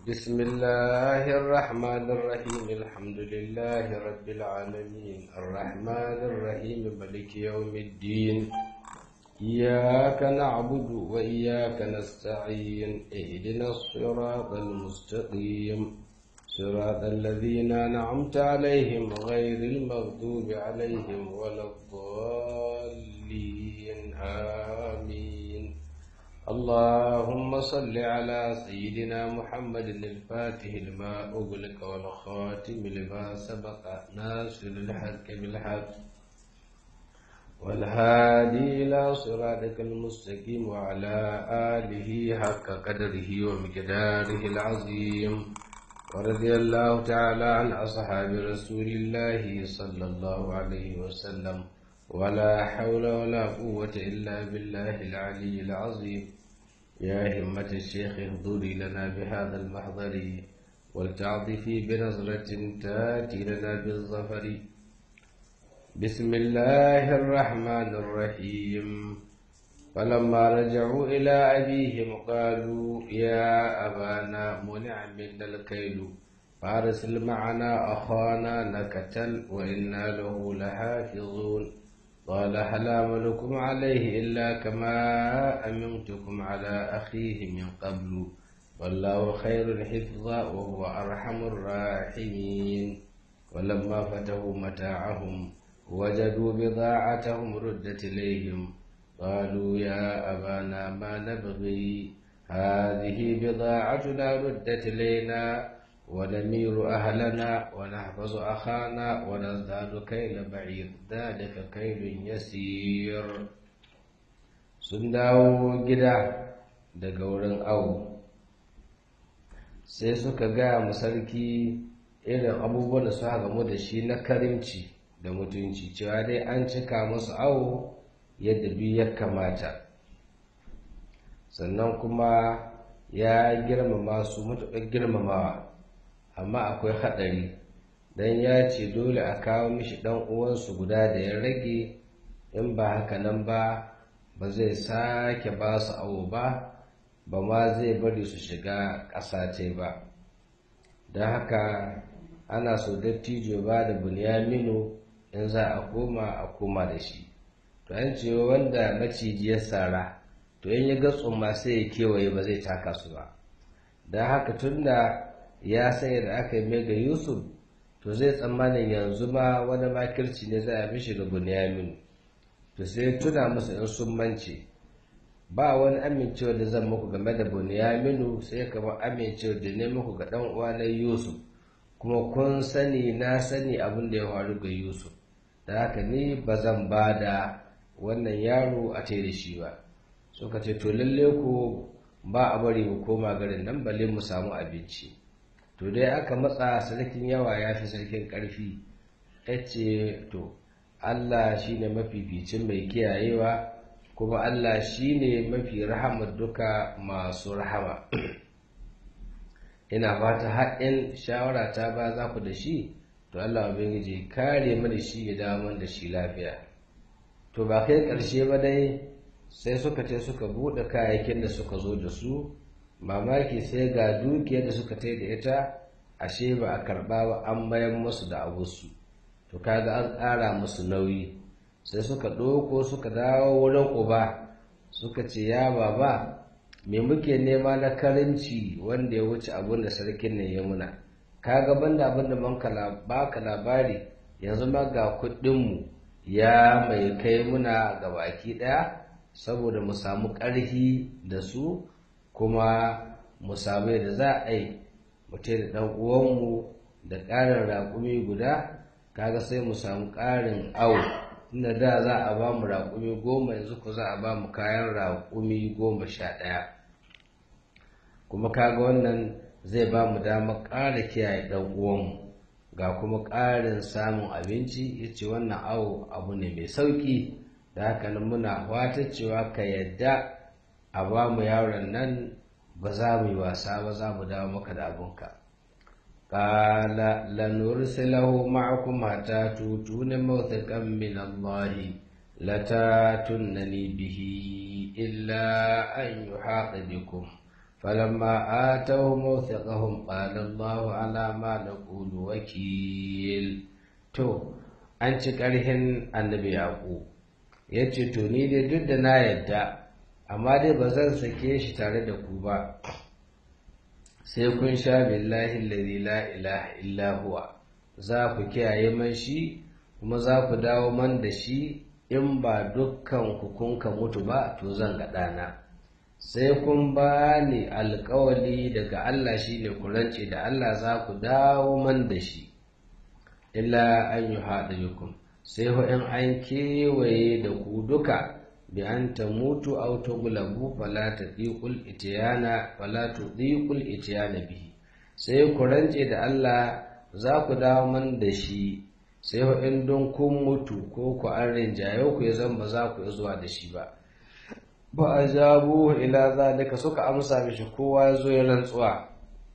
بسم الله الرحمن الرحيم الحمد لله رب العالمين الرحمن الرحيم ملك يوم الدين إياك نعبد وإياك نستعين اهدنا الصراط المستقيم صراط الذين أنعمت عليهم غير المغضوب عليهم ولا الضالين آمين اللهم صل على سيدنا محمد الفاتح لما أغلق والخاتم لما سبق ناصر الحق بالحق والهادي إلى صراطك المستقيم وعلى آله حق قدره ومقداره العظيم ورضي الله تعالى عن أصحاب رسول الله صلى الله عليه وسلم ولا حول ولا قوة إلا بالله العلي العظيم يا همة الشيخ اهضري لنا بهذا المحضر ولتعطفي بنظرة تاتي لنا بالظفر بسم الله الرحمن الرحيم فلما رجعوا إلى أبيهم قالوا يا أبانا منع منا الكيل فارسل معنا أخانا نكتل وإنا له لحافظون قال هل آمنكم عليه إلا كما أمنتكم على أخيه من قبل والله خير حفظا وهو أرحم الراحمين ولما فتحوا متاعهم وجدوا بضاعتهم ردت إليهم قالوا يا أبانا ما نبغي هذه بضاعتنا ردت إلينا ونمير أهلنا ونحفظ أخانا ونزداد كيل بعير ذلك كيل يسير sun dawo gida daga wurin awo sai suka gaya mu sarki irin abubuwan da suka gamu da shi na karimci da mutunci cewa dai an cika musu awo yadda biyu ya kamata sannan kuma ya girmama su matuƙar girmamawa amma akwai haɗari don ya ce dole a kawo mishi ɗan uwansu guda da ya rage in ba haka nan ba ba zai sake ba su awo ba ba ma zai bari su shiga ƙasa ce ba don haka ana so dattijo ba da bunyaminu in za a koma a koma da shi to an ce wanda maciji ya sara to in ya ga tsumma sai ya kewaye ba zai taka su ba don haka tunda ya sanya da aka yi mai ga yusuf to zai tsammanin yanzu ma wani makirci ne za a mishi ga bunyamin to sai tuna musu in sun mance ba wani amincewa da zan muku game da bunyaminu sai kamar amincewa da ne muku ga dan uwa na yusuf kuma kun sani na sani abin da ya faru ga yusuf da haka ni ba zan ba da wannan yaro a tai da shi ba suka ce to lalle ko ba a bari mu koma garin nan balle mu samu abinci to dai aka matsa sarkin yawa ya fi sarkin ƙarfi ya ce to Allah shi ne mafificin mai kiyayewa kuma Allah shi ne mafi rahamar duka masu rahama ina fata haɗin shawara ta ba za ku da shi to Allah ubangiji kare mana shi ya dawo da shi lafiya to ba kai ƙarshe ba dai sai suka ce suka buɗe kayayyakin da suka zo da su mamaki sai ga dukiyar da suka tai da ita ashe ba a karɓa ba an bayan musu da abusu to kaga an ƙara musu nauyi sai suka ɗauko suka dawo wurin uba suka ce ya baba me muke nema na karinci wanda ya wuce abin da sarkin nan ya muna kaga banda abin da man baka labari yanzu ma ga kuɗinmu ya mai kai muna ga baki ɗaya saboda mu samu ƙarfi da su kuma mu samu yadda za a yi mutai da ɗan uwanmu da ƙarin raƙumi guda kaga sai mu samu ƙarin awo inda da za a ba mu raƙumi goma yanzu ku za a ba mu kayan raƙumi goma sha ɗaya kuma kaga wannan zai ba mu damar ƙara kiyaye ɗan uwanmu ga kuma ƙarin samun abinci ya ce wannan awo abu ne mai sauƙi da haka nan muna wata cewa ka yadda a ba mu yaron nan ba za mu yi wasa ba za mu dawo maka da abinka ƙala lanursilahu ma'akum hatta tutuna mawthiqan min Allah latatunani bihi illa an yuhaqa bikum فلما آتوا موثقهم قال الله على ما نقول وكيل to an ci ƙarhin annabi yaƙo ya ce to ni dai duk da na yadda amma dai ba zan sake shi tare da ku ba sai kun sha billahi lalzi la ilaha illa huwa za ku kiyaye man shi kuma za ku dawo man da shi in ba dukkan ku kun ka mutu ba to zan ga ɗana sai kun ba ni alkawali daga Allah shi ne ku rance da Allah za ku dawo man da shi illa an yi haɗa bikum sai ho in an kewaye da ku duka bi an ta mutu aw tuglabu fala tadiqul itiyana fala tudiqul itiyana bihi sai ku rance da Allah za ku dawo man da shi sai ho in don kun mutu ko ku an rinjaye ku ya zan ba za ku zuwa da shi ba ba a jabu ila zalika suka amsa mishi kowa ya zo ya rantsuwa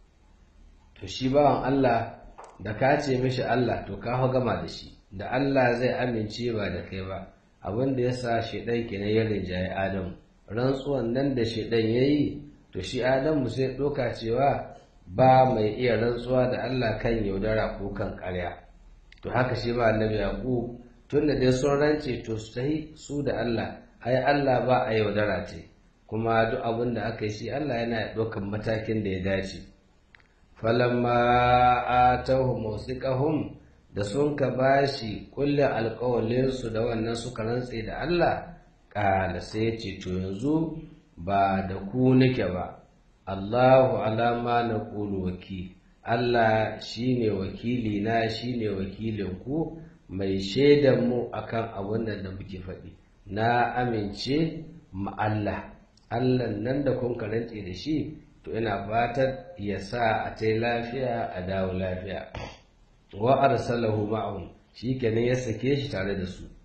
to shi bawan Allah da ka ce mishi Allah to ka gama da shi da Allah zai amince ba da kai ba abin da ya sa shaidan kenan ya rinjaye Adamu rantsuwan nan da shaidan ya yi to shi Adamu sai ɗauka cewa ba mai iya rantsuwa da Allah kan yaudara ko kan ƙarya to haka shi ba annabi Yaqub tun da dai sun rance to sai su da Allah ai Allah ba a yaudara ce kuma duk abin da aka yi shi Allah yana ɗaukan matakin da ya dace falamma atahu musiqahum da sun ka bashi kullum alƙawalinsu da wannan suka rantse da Allah ƙala sai ce to yanzu ba da ku nake ba Allahu alama na ƙulu waki Allah shine wakili na shine wakilin ku mai shaidan mu akan abin da muke faɗi na amince ma Allah Allah nan da kun karance da shi to ina fatan ya sa a ta lafiya a dawo lafiya wa arsalahu ma'ahum shikenan ya sake shi tare da su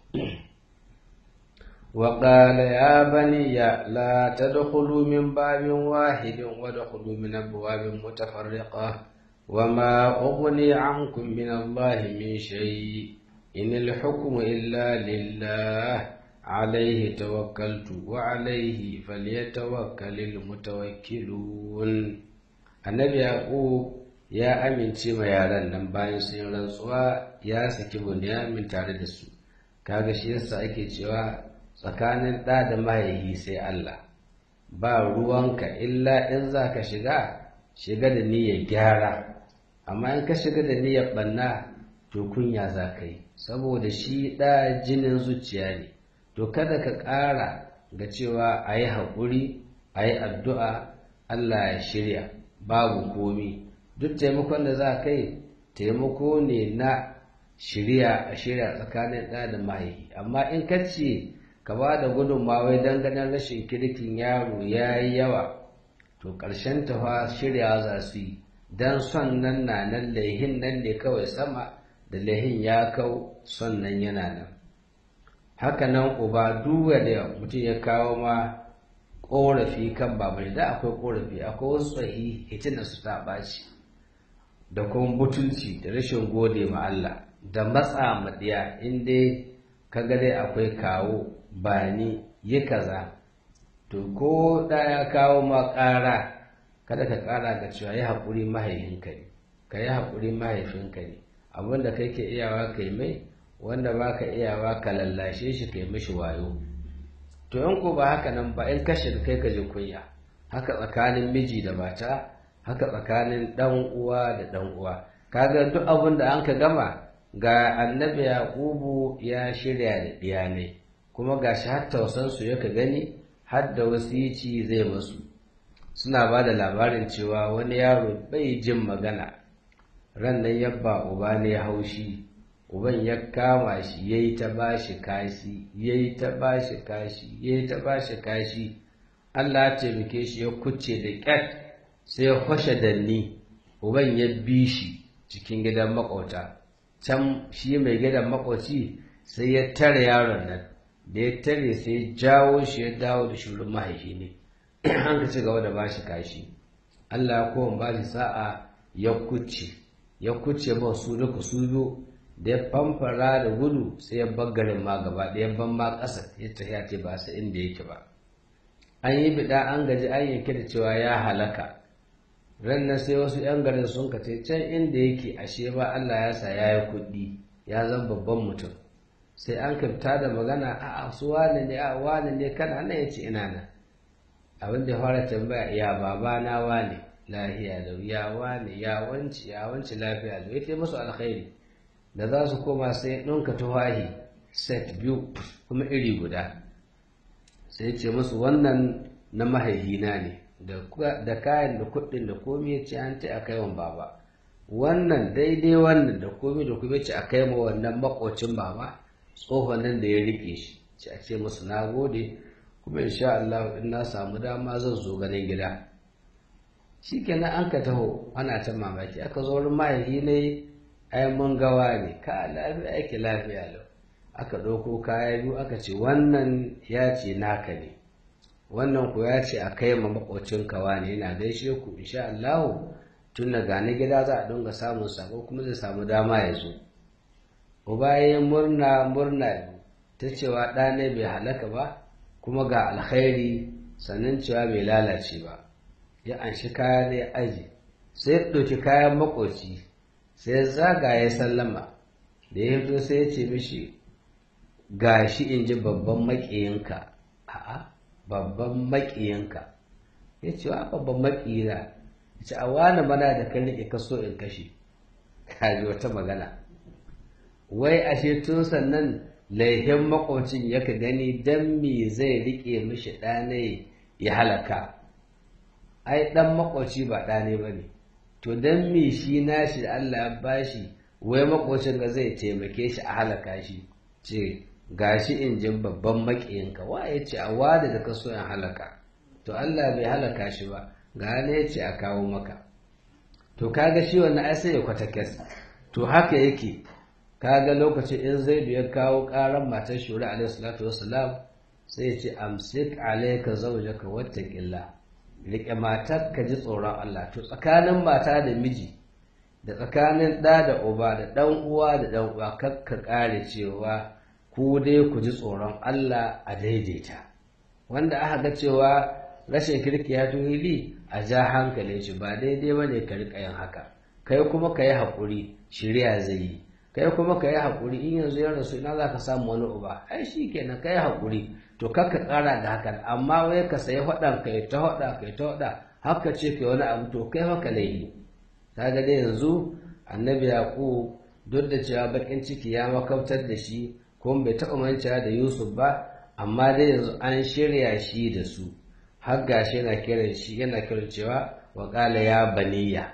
wa qala ya bani ya la tadkhulu min babin wahidin wa dkhulu min abwabin mutafarriqa wa ma ughni ankum min Allah min shay in al-hukmu illa lillah عليه توكلت وعليه فليتوكل المتوكلون annabi yaqub ya amince ma yaran nan bayan sun rantsuwa ya saki bunyamin tare da su kaga shi yasa ake cewa tsakanin ɗa da mahaihi sai Allah ba ruwanka illa in za ka shiga shiga da niyyar gyara amma in ka shiga da niyyar ɓanna to kunya za ka yi saboda shi ɗa jinin zuciya ne to kada ka ƙara ga cewa a yi haƙuri a yi addu'a Allah ya shirya babu komi duk taimakon da za kai taimako ne na shirya a shirya tsakanin ɗa da mahaifi amma in ka ce ka ba da gudunmawai don ganin rashin kirkin yaro ya yi yawa to ƙarshen tafa shirya za su yi don son nan na nan laihin nan ne kawai sama da laihin ya kau son nan yana nan haka nan uba duba da mutum ya kawo ma ƙorafi kan babai da akwai ƙorafi akwai wasu tsahi hitina su ta ɓaci da kuma butulci da rashin gode ma Allah da matsa maɗiya in dai ka ga dai akwai kawo bani yi kaza to ko da ya kawo ma ƙara kada ka ƙara ga cewa yi haƙuri mahaifinka ne ka yi haƙuri mahaifinka ne abinda kai ke iyawa kai mai wanda ba ka iyawa ka lallashe shi ka yi mishi wayo to in ko ba haka nan ba in kashe kai ka ji kunya haka tsakanin miji da mata haka tsakanin dan uwa da dan uwa kaga duk abin da an ka gama ga annabi yaqubu ya shirya da diyanai kuma gashi har tausan su yaka gani har da wasici zai masu suna ba da labarin cewa wani yaro bai jin magana ran nan yabba uba ne haushi uban ya kama shi ya yi ta ba shi kashi ya yi ta ba shi kashi ya yi ta ba shi kashi Allah ya taimake shi ya kuce da ƙyat sai ya kwashe danni uban ya bi shi cikin gidan makwauta can shi mai gidan makwauci sai ya tare yaron nan da ya tare sai ya jawo shi ya dawo da shurin mahaifi ne an ka ci gaba da ba shi kashi Allah ya kowa ba shi sa'a ya kuce ya kuce ba su duka su biyu da ya famfara da gudu sai ya bar garin ma gaba ɗaya ban ma ƙasa ya tafiya ce ba su inda yake ba an yi bida an gaji an yanke da cewa ya halaka rannan sai wasu 'yan garin sun kace can inda yake ashe ba Allah ya sa ya yi kuɗi ya zan babban mutum sai an kafta da magana a su wane ne a wane ne kana nan ya ce ina nan abin da ya fara tambaya ya baba na wane lafiya da ya wane ya wanci ya wanci lafiya da ya musu alkhairi da za su koma sai ɗinka tuwahi set biyu kuma iri guda sai ce musu wannan na mahaihina ne da kayan da kuɗin da komai ya ce an ce a kai baba wannan daidai wannan da komai da kuma ce a kai ma wannan makocin baba tsohon nan da ya rike shi ce a ce musu na gode kuma insha Allah in na samu dama zan zo ganin gida shikenan an ka taho ana ta mamaki aka zo wurin mahaifi ne ai mun gawa ne ka lafiya ake lafiya lau aka ɗauko kaya biyu aka ce wannan ya ce naka ne wannan ku ya ce a kai ma makocin kawa ne yana gaishe ku insha Allah tun da gani gida za a dinga samun sako kuma zai samu dama ya zo uba ya murna murna ta cewa ɗa ne bai halaka ba kuma ga alkhairi sannan cewa bai lalace ba ya anshi kaya ne aji sai ya ɗauki kayan makoci sai zaga ya sallama da ya fito sai ya ce mishi gashi in ji babban maƙiyinka a'a babban maƙiyinka ya ce wa babban maƙiyina ya ce a wani mana da kan riƙe kaso in kashe kaji wata magana wai ashe tun sannan laihin makwacin yaka gani don me zai riƙe mishi ɗane ya halaka ai ɗan makwaci ba ɗane ba ne to don me shi nashi da Allah ya bashi wai makwacin ga zai taimake shi a halaka shi ce gashi in jin babban maƙiyinka wa ya ce a wada da kaso in halaka to Allah bai halaka shi ba ga ne ya ce a kawo maka to kaga shi wannan ai sai ya kwata kes to haka yake kaga lokacin in zaidu ya kawo ƙaran matar shura alaihi salatu wassalam sai ya ce amsik alayka zawjaka wattaqillah rike matar ka ji tsoron Allah to tsakanin mata da miji da tsakanin ɗa da uba da ɗan uwa da ɗan uwa kakka ƙare cewa ku dai ku ji tsoron Allah a daidaita wanda aka ga cewa rashin kirki ya tuhili a ja hankalin shi ba daidai ba ne ka riƙa yin haka kai kuma ka yi haƙuri shirya zai yi kai kuma ka yi haƙuri in yanzu ya rasu ina za ka samu wani uba ai shi kenan ka yi haƙuri to kakka ƙara da hakan amma wai ka sayi faɗan kai ta faɗa kai ta faɗa haka ce kai wani abu to kai haka laifi ta ga dai yanzu annabi yaƙub duk da cewa baƙin ciki ya makautar da shi kuma bai taɓa mancewa da yusuf ba amma dai yanzu an shirya shi da su har gashi yana kiran shi yana kiran cewa wa ƙala ya baniya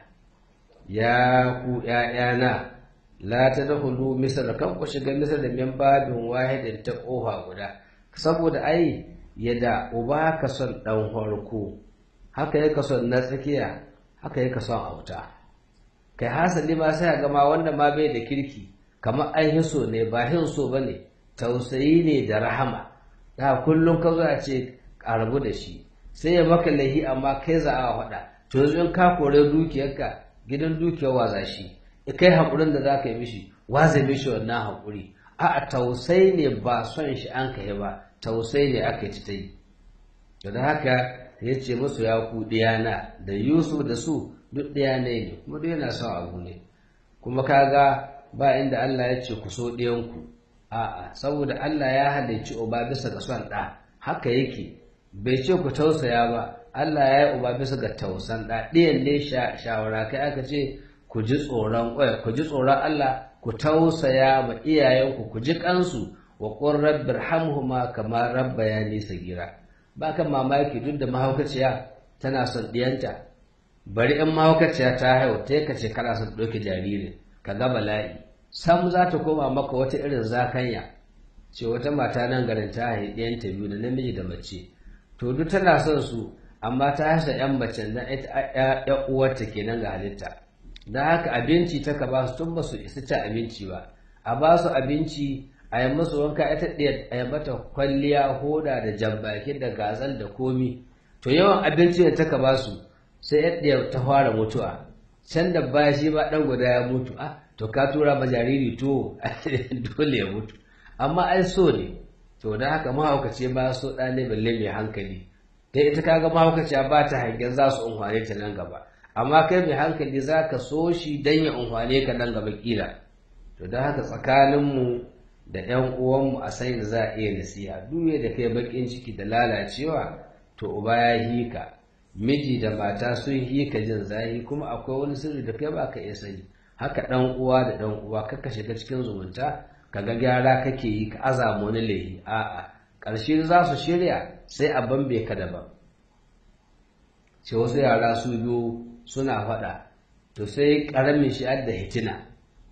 ya ku ƴaƴana la ta dakhulu misr kan ku shiga misr da min babin wahidin ta ƙofa guda saboda ai yadda uba ka son ɗan farko haka ya ka son na tsakiya haka ya ka son auta kai hasali ma sai ga ma wanda ma bai da kirki kamar an hiso ne ba hin so bane tausayi ne da rahama da kullum ka zo a ce a rabu da shi sai ya maka lahi amma kai za a faɗa to yanzu in ka kore dukiyarka gidan dukiyar waza shi kai haƙurin da za ka yi mishi waza mishi wannan haƙuri a tausai ne ba son shi an kai ba tausai ne aka ci ta yi da haka ya ce musu ya ku ɗiyana da yusuf da su duk ɗaya ne kuma duk yana son abu ne kuma kaga ba inda allah ya ce ku so ɗiyanku a'a saboda allah ya halicci uba bisa ga son ɗa haka yake bai ce ku tausaya ba allah ya yi uba bisa ga tausan ɗa ɗiyan ne shawara kai aka ce ku ji tsoron ku ji tsoron allah ku tausaya ma iyayenku ku ji kansu wa qur rabbir hamhuma kama rabbayani sagira ba kan mamaki duk da mahaukaciya tana son diyanta bari in mahaukaciya ta haihu ta ka ce kana son ɗauke jariri ka ga bala'i sam za ta koma maka wata irin zakanya ce wata mata nan garin ta haihu ɗiyanta biyu da namiji da mace to duk tana son su amma ta hasa yan mace na ita uwarta kenan ga halitta da haka abinci ta ka ba su tun ba su isa ci abinci ba a ba su abinci a yi musu wanka ita ɗaya a yi mata kwalliya hoda da jambaki da gazal da komi to yawan abinci da ta ka ba su sai ɗaya ta fara mutuwa can da baya shi ba ɗan guda ya mutu a to ka tura ma jariri to dole ya mutu amma ai so ne to da haka mahaukaci ba so ɗa ne balle mai hankali ta ita kaga mahaukaciya ba ta hangen za su unhwane ta nan gaba amma kai mai hankali za ka so shi don ya unhwane ka nan gaba kila to don haka tsakaninmu da 'yan uwanmu a sai da za a iya nasiha duk da kai bakin ciki da lalacewa to uba ya hika miji da mata sun hika jin zahi kuma akwai wani sirri da kai ba ka iya sani haka dan uwa da dan uwa kaka shiga cikin zumunta kaga gyara kake yi ka azamu wani lehi a'a ƙarshe za su shirya sai a bambe ka daban ce wasu yara su biyu suna faɗa to sai ƙaramin shi da hitina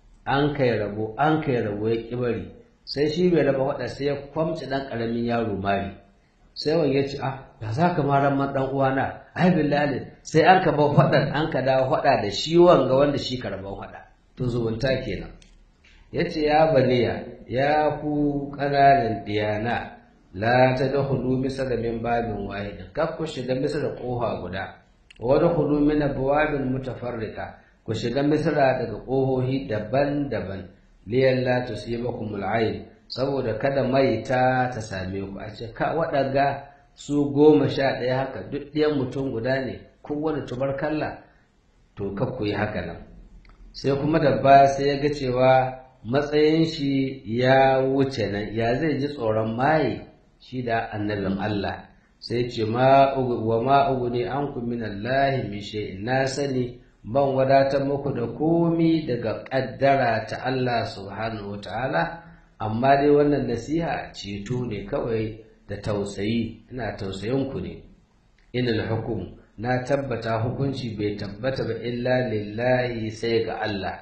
an kai rabo an kai rabo ya ƙibari sai shi bai raba faɗa sai ya kwamci ɗan ƙaramin yaro mari sai wani ya ce ah da za ka mara man ɗan uwana ai billahi sai an ka bar faɗan an ka dawo faɗa da shi wanga wanda shi ka raban faɗa to zumunta kenan ya ce ya baniya ya ku ƙananan diyana la ta da hudu misa da min babin wahidin kaf ku shiga misa da ƙofa guda wani hudu min abwabin mutafarrika ku shiga misra daga ƙohohi daban-daban liyan la tusibakum al'ayn saboda kada maita ta same ku a ce ka waɗaga su goma sha ɗaya haka duk ɗayan mutum guda ne kowane tubarkalla to ka ku yi haka nan sai kuma da ba sai ya ga cewa matsayin shi ya wuce nan ya zai ji tsoron maye shi da annabin Allah sai ce ma wa ma uguni ankum min Allah min shay'in na sani ban wadatar muku da komi daga kaddara ta Allah subhanahu wataala amma dai wannan nasiha ceto ne kawai da tausayi ina tausayin ku ne inal hukum na tabbata hukunci bai tabbata ba illa lillahi sai ga Allah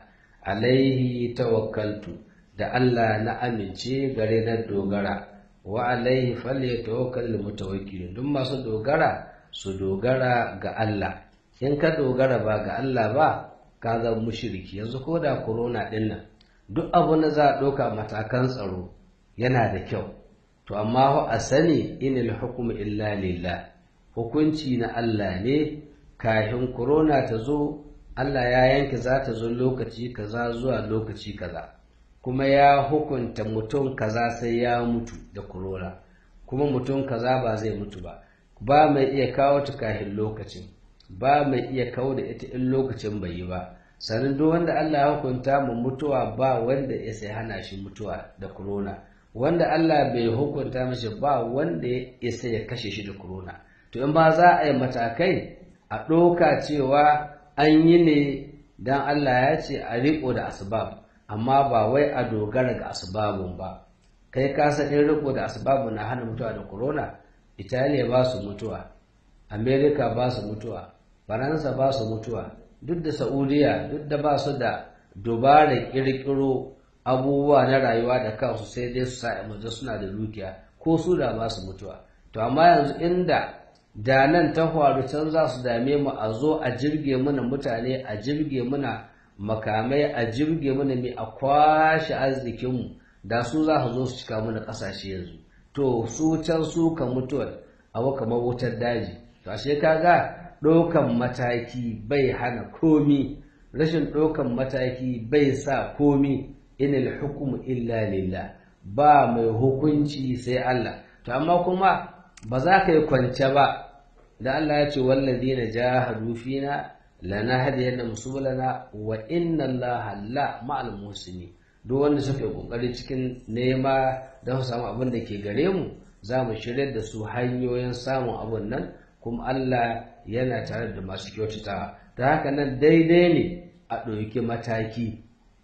alaihi tawakkaltu da Allah na amince gare na dogara wa alaihi falyatawakkal mutawakkilun duk masu dogara su dogara ga Allah in ka dogara ba ga Allah ba ka zama mushriki yanzu ko da corona din nan duk abu da za a ɗauka matakan tsaro yana da kyau to amma a sani inil hukmu illa lillah hukunci na Allah ne kafin corona ta zo Allah ya yanke za ta zo lokaci kaza zuwa lokaci kaza kuma ya hukunta mutum kaza sai ya mutu da corona kuma mutum kaza ba zai mutu ba ba mai iya kawo ta kafin lokacin ba mai iya kawo da ita in lokacin bai yi ba sannan duk wanda Allah ya hukunta mu mutuwa ba wanda ya sai hana shi mutuwa da corona wanda Allah bai hukunta mashi ba wanda ya sai ya kashe shi da corona to in ba za a yi matakai a ɗauka cewa an yi ne don Allah ya ce a riƙo da asbab amma ba wai a dogara ga asbabun ba kai ka san in riƙo da asbabun na hana mutuwa da corona Italiya ba su mutuwa Amerika ba su mutuwa Faransa ba su mutuwa duk da Saudiya duk da ba su da dubarar ƙirƙiro abubuwa na rayuwa da kansu sai dai su sa mace suna da dukiya ko su da ba su mutuwa to amma yanzu inda da nan ta faru can za su dame mu a zo a jirge mana mutane a jirge mana makamai a jirge mana mai a kwashe arzikinmu da su za su zo su cika mana ƙasashe yanzu to su can su ka mutuwar abu kamar wutar daji to ashe kaga ɗaukan mataki bai hana komi rashin ɗaukan mataki bai sa komi inil hukumu illa lillah ba mai hukunci sai Allah to amma kuma ba za ka yi kwance ba da Allah ya ce wallazina jahadu fina lanahdiyannahum subulana wa inna Allaha la ma'al muhsinin duk wanda suka yi kokari cikin nema don su samu abin da ke gare mu za mu shirya da su hanyoyin samun abin nan kuma Allah yana tare da masu kyautatawa ta haka nan daidai ne a ɗauki mataki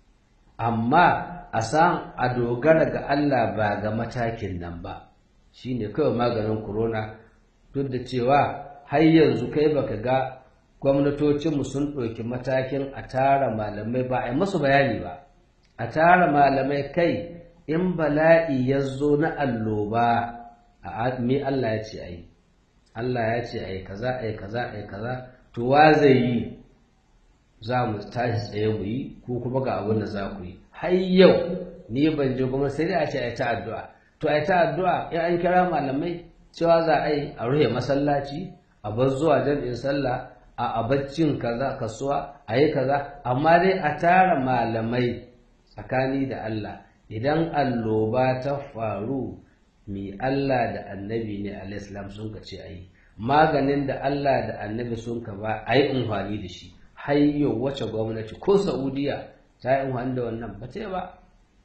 amma a san a dogara ga Allah ba ga matakin nan ba shine kawai maganin corona duk da cewa har yanzu kai baka ga gwamnatocinmu sun ɗauki matakin a tara malamai ba a yi musu bayani ba a tara malamai kai in bala'i ya zo na alloba a me Allah ya ce a yi Allah ya ce a yi kaza a yi kaza a yi kaza to wa zai yi za mu tashi tsaye mu yi ko kuma ga abin da za ku yi har yau ni ban je kuma sai dai a ce a yi ta addu'a to a yi ta addu'a in an kira malamai cewa za a yi a rufe masallaci a bar zuwa jam'in sallah a abaccin kaza kasuwa a yi kaza amma dai a tara malamai tsakani da Allah idan alloba ta faru mi Allah da annabi ne alaihissalam sun ka ce a yi maganin da Allah da annabi sun ka ba a yi amfani da shi hayyo wace gwamnati ko saudiya ta yi amfani da wannan ba ta ba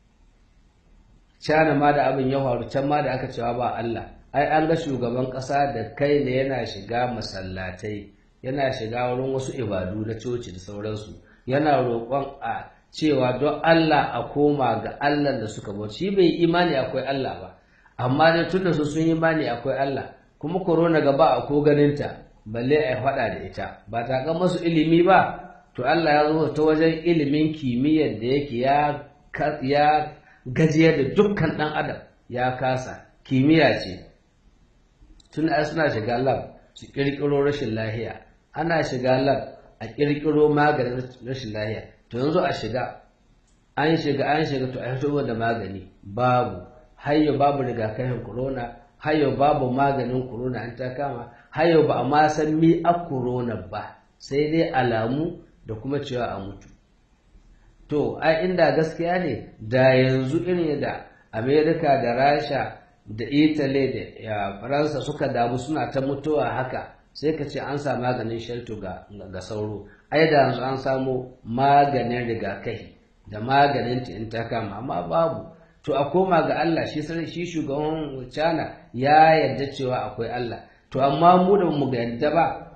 cana ma da abin ya faru can ma da aka cewa ba Allah ai an ga shugaban ƙasa da kai ne yana shiga masallatai yana shiga wurin wasu ibadu na coci da sauransu yana roƙon a cewa don Allah a koma ga Allah da suka bauta shi bai imani akwai Allah ba amma dai tunda su sun imani akwai Allah kuma korona gaba a ko ganinta balle a faɗa da ita ba ta ga masu ilimi ba to Allah ya zo ta wajen ilimin kimiyyar da yake ya ya gajiyar da dukkan ɗan adam ya kasa kimiyya ce tun ai suna shiga lab su ƙirƙiro rashin lahiya ana shiga lab a ƙirƙiro maganin rashin lahiya to yanzu a shiga an shiga an shiga to a fito da magani babu hayyo babu rigakafin corona hayyo babu maganin corona an ta kama hayyo ba a ma san mi a corona ba sai dai alamu da kuma cewa a mutu to ai inda gaskiya ne da yanzu irin da amerika da rasha da italy da faransa suka damu suna ta mutuwa haka sai ka ce an sa maganin shelto ga, ga sauro ai da yanzu an samu maganin rigakafi da maganin in ta kama amma babu to a koma ga Allah shi shi shugaban China ya yarda cewa akwai Allah to amma mu da mu ga yadda ba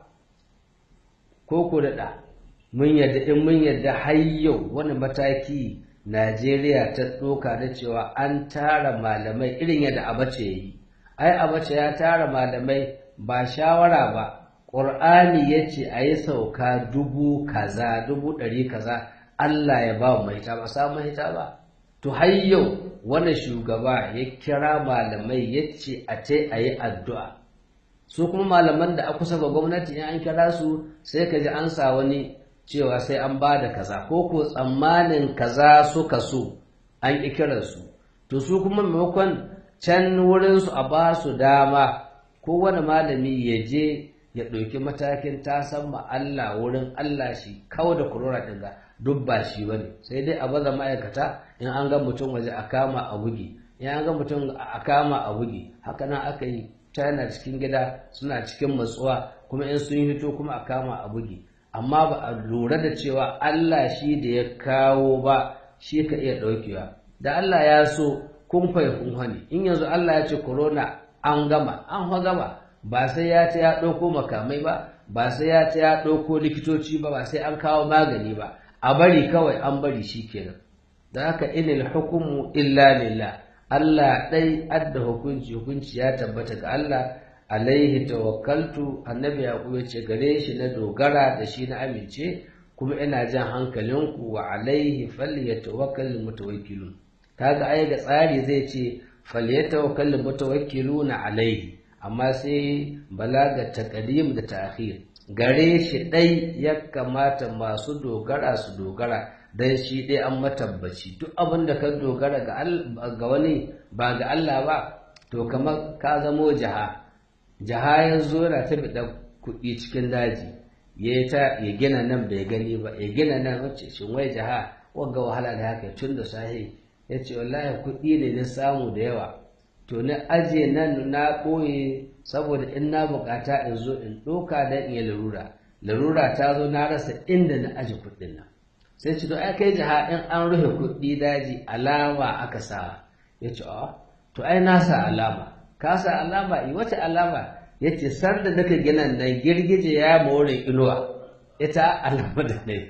ko ko da mun yarda in mun yarda har yau wani mataki Najeriya ta ɗoka da cewa an tara malamai irin yadda Abace ya yi ai Abace ya tara malamai ba shawara ba ƙur'ani ya ce a yi sauka dubu kaza dubu ɗari kaza Allah ya ba mu mahita ba samu mahita ba to har yau wani shugaba ya kira malamai ya ce a ce a yi addu'a su kuma malaman da a kusa ga gwamnati in an kira su sai ka ji an sa wani cewa sai an ba da kaza ko ko tsammanin kaza suka so an ƙi kiransu to su kuma maimakon can wurinsu a ba su dama kowane malami ya je ya ɗauki matakin tasan ma Allah wurin Allah shi kawo da kurora ɗin ga duk ba shi ba ne sai dai a baza ma'aikata in an ga mutum waje a kama a bugi in an ga mutum a kama a bugi haka nan aka yi china cikin gida suna cikin matsuwa kuma in sun hito kuma a kama a bugi amma ba a lura da cewa Allah shi da ya kawo ba shi ka iya ɗaukewa da Allah ya so kun fai kun hani in yanzu Allah ya ce corona an gama an fa gama ba sai ya ce ya ɗauko makamai ba ba sai ya ce ya ɗauko likitoci ba ba sai an kawo magani ba a bari kawai an bari shi kenan da haka inil hukumu illa lillah Allah ɗai adda hukunci hukunci ya tabbata ga Allah alaihi tawakkaltu annabi yaqub ya ce gare shi na dogara da shi na amince kuma ina jan hankalinku wa alaihi falyatawakkal mutawakkilun kaga ai ga tsari zai ce falyatawakkal mutawakkiluna alaihi amma sai balaga taqdim da ta'khir gare shi dai ya kamata masu dogara su dogara dan shi dai an matabbaci duk abin da ka dogara ga wani ba ga Allah ba to kamar ka zamo jaha jaha ya zo yana ta da kuɗi cikin daji ya ta ya gina nan bai gani ba ya gina nan wacce shin wai jaha wagga wahala da haka tun da sahi ya ce wallahi kuɗi ne na samu da yawa to na aje nan na ɓoye saboda in na bukata in zo in ɗoka don in yi larura larura ta zo na rasa inda na aje kuɗin nan sai ce to ai kai jiha in an rufe kuɗi daji alama aka sa ya ce a to ai na sa alama ka sa alama i wata alama ya ce sanda naka gina nan girgije ya more inuwa ita alama da ne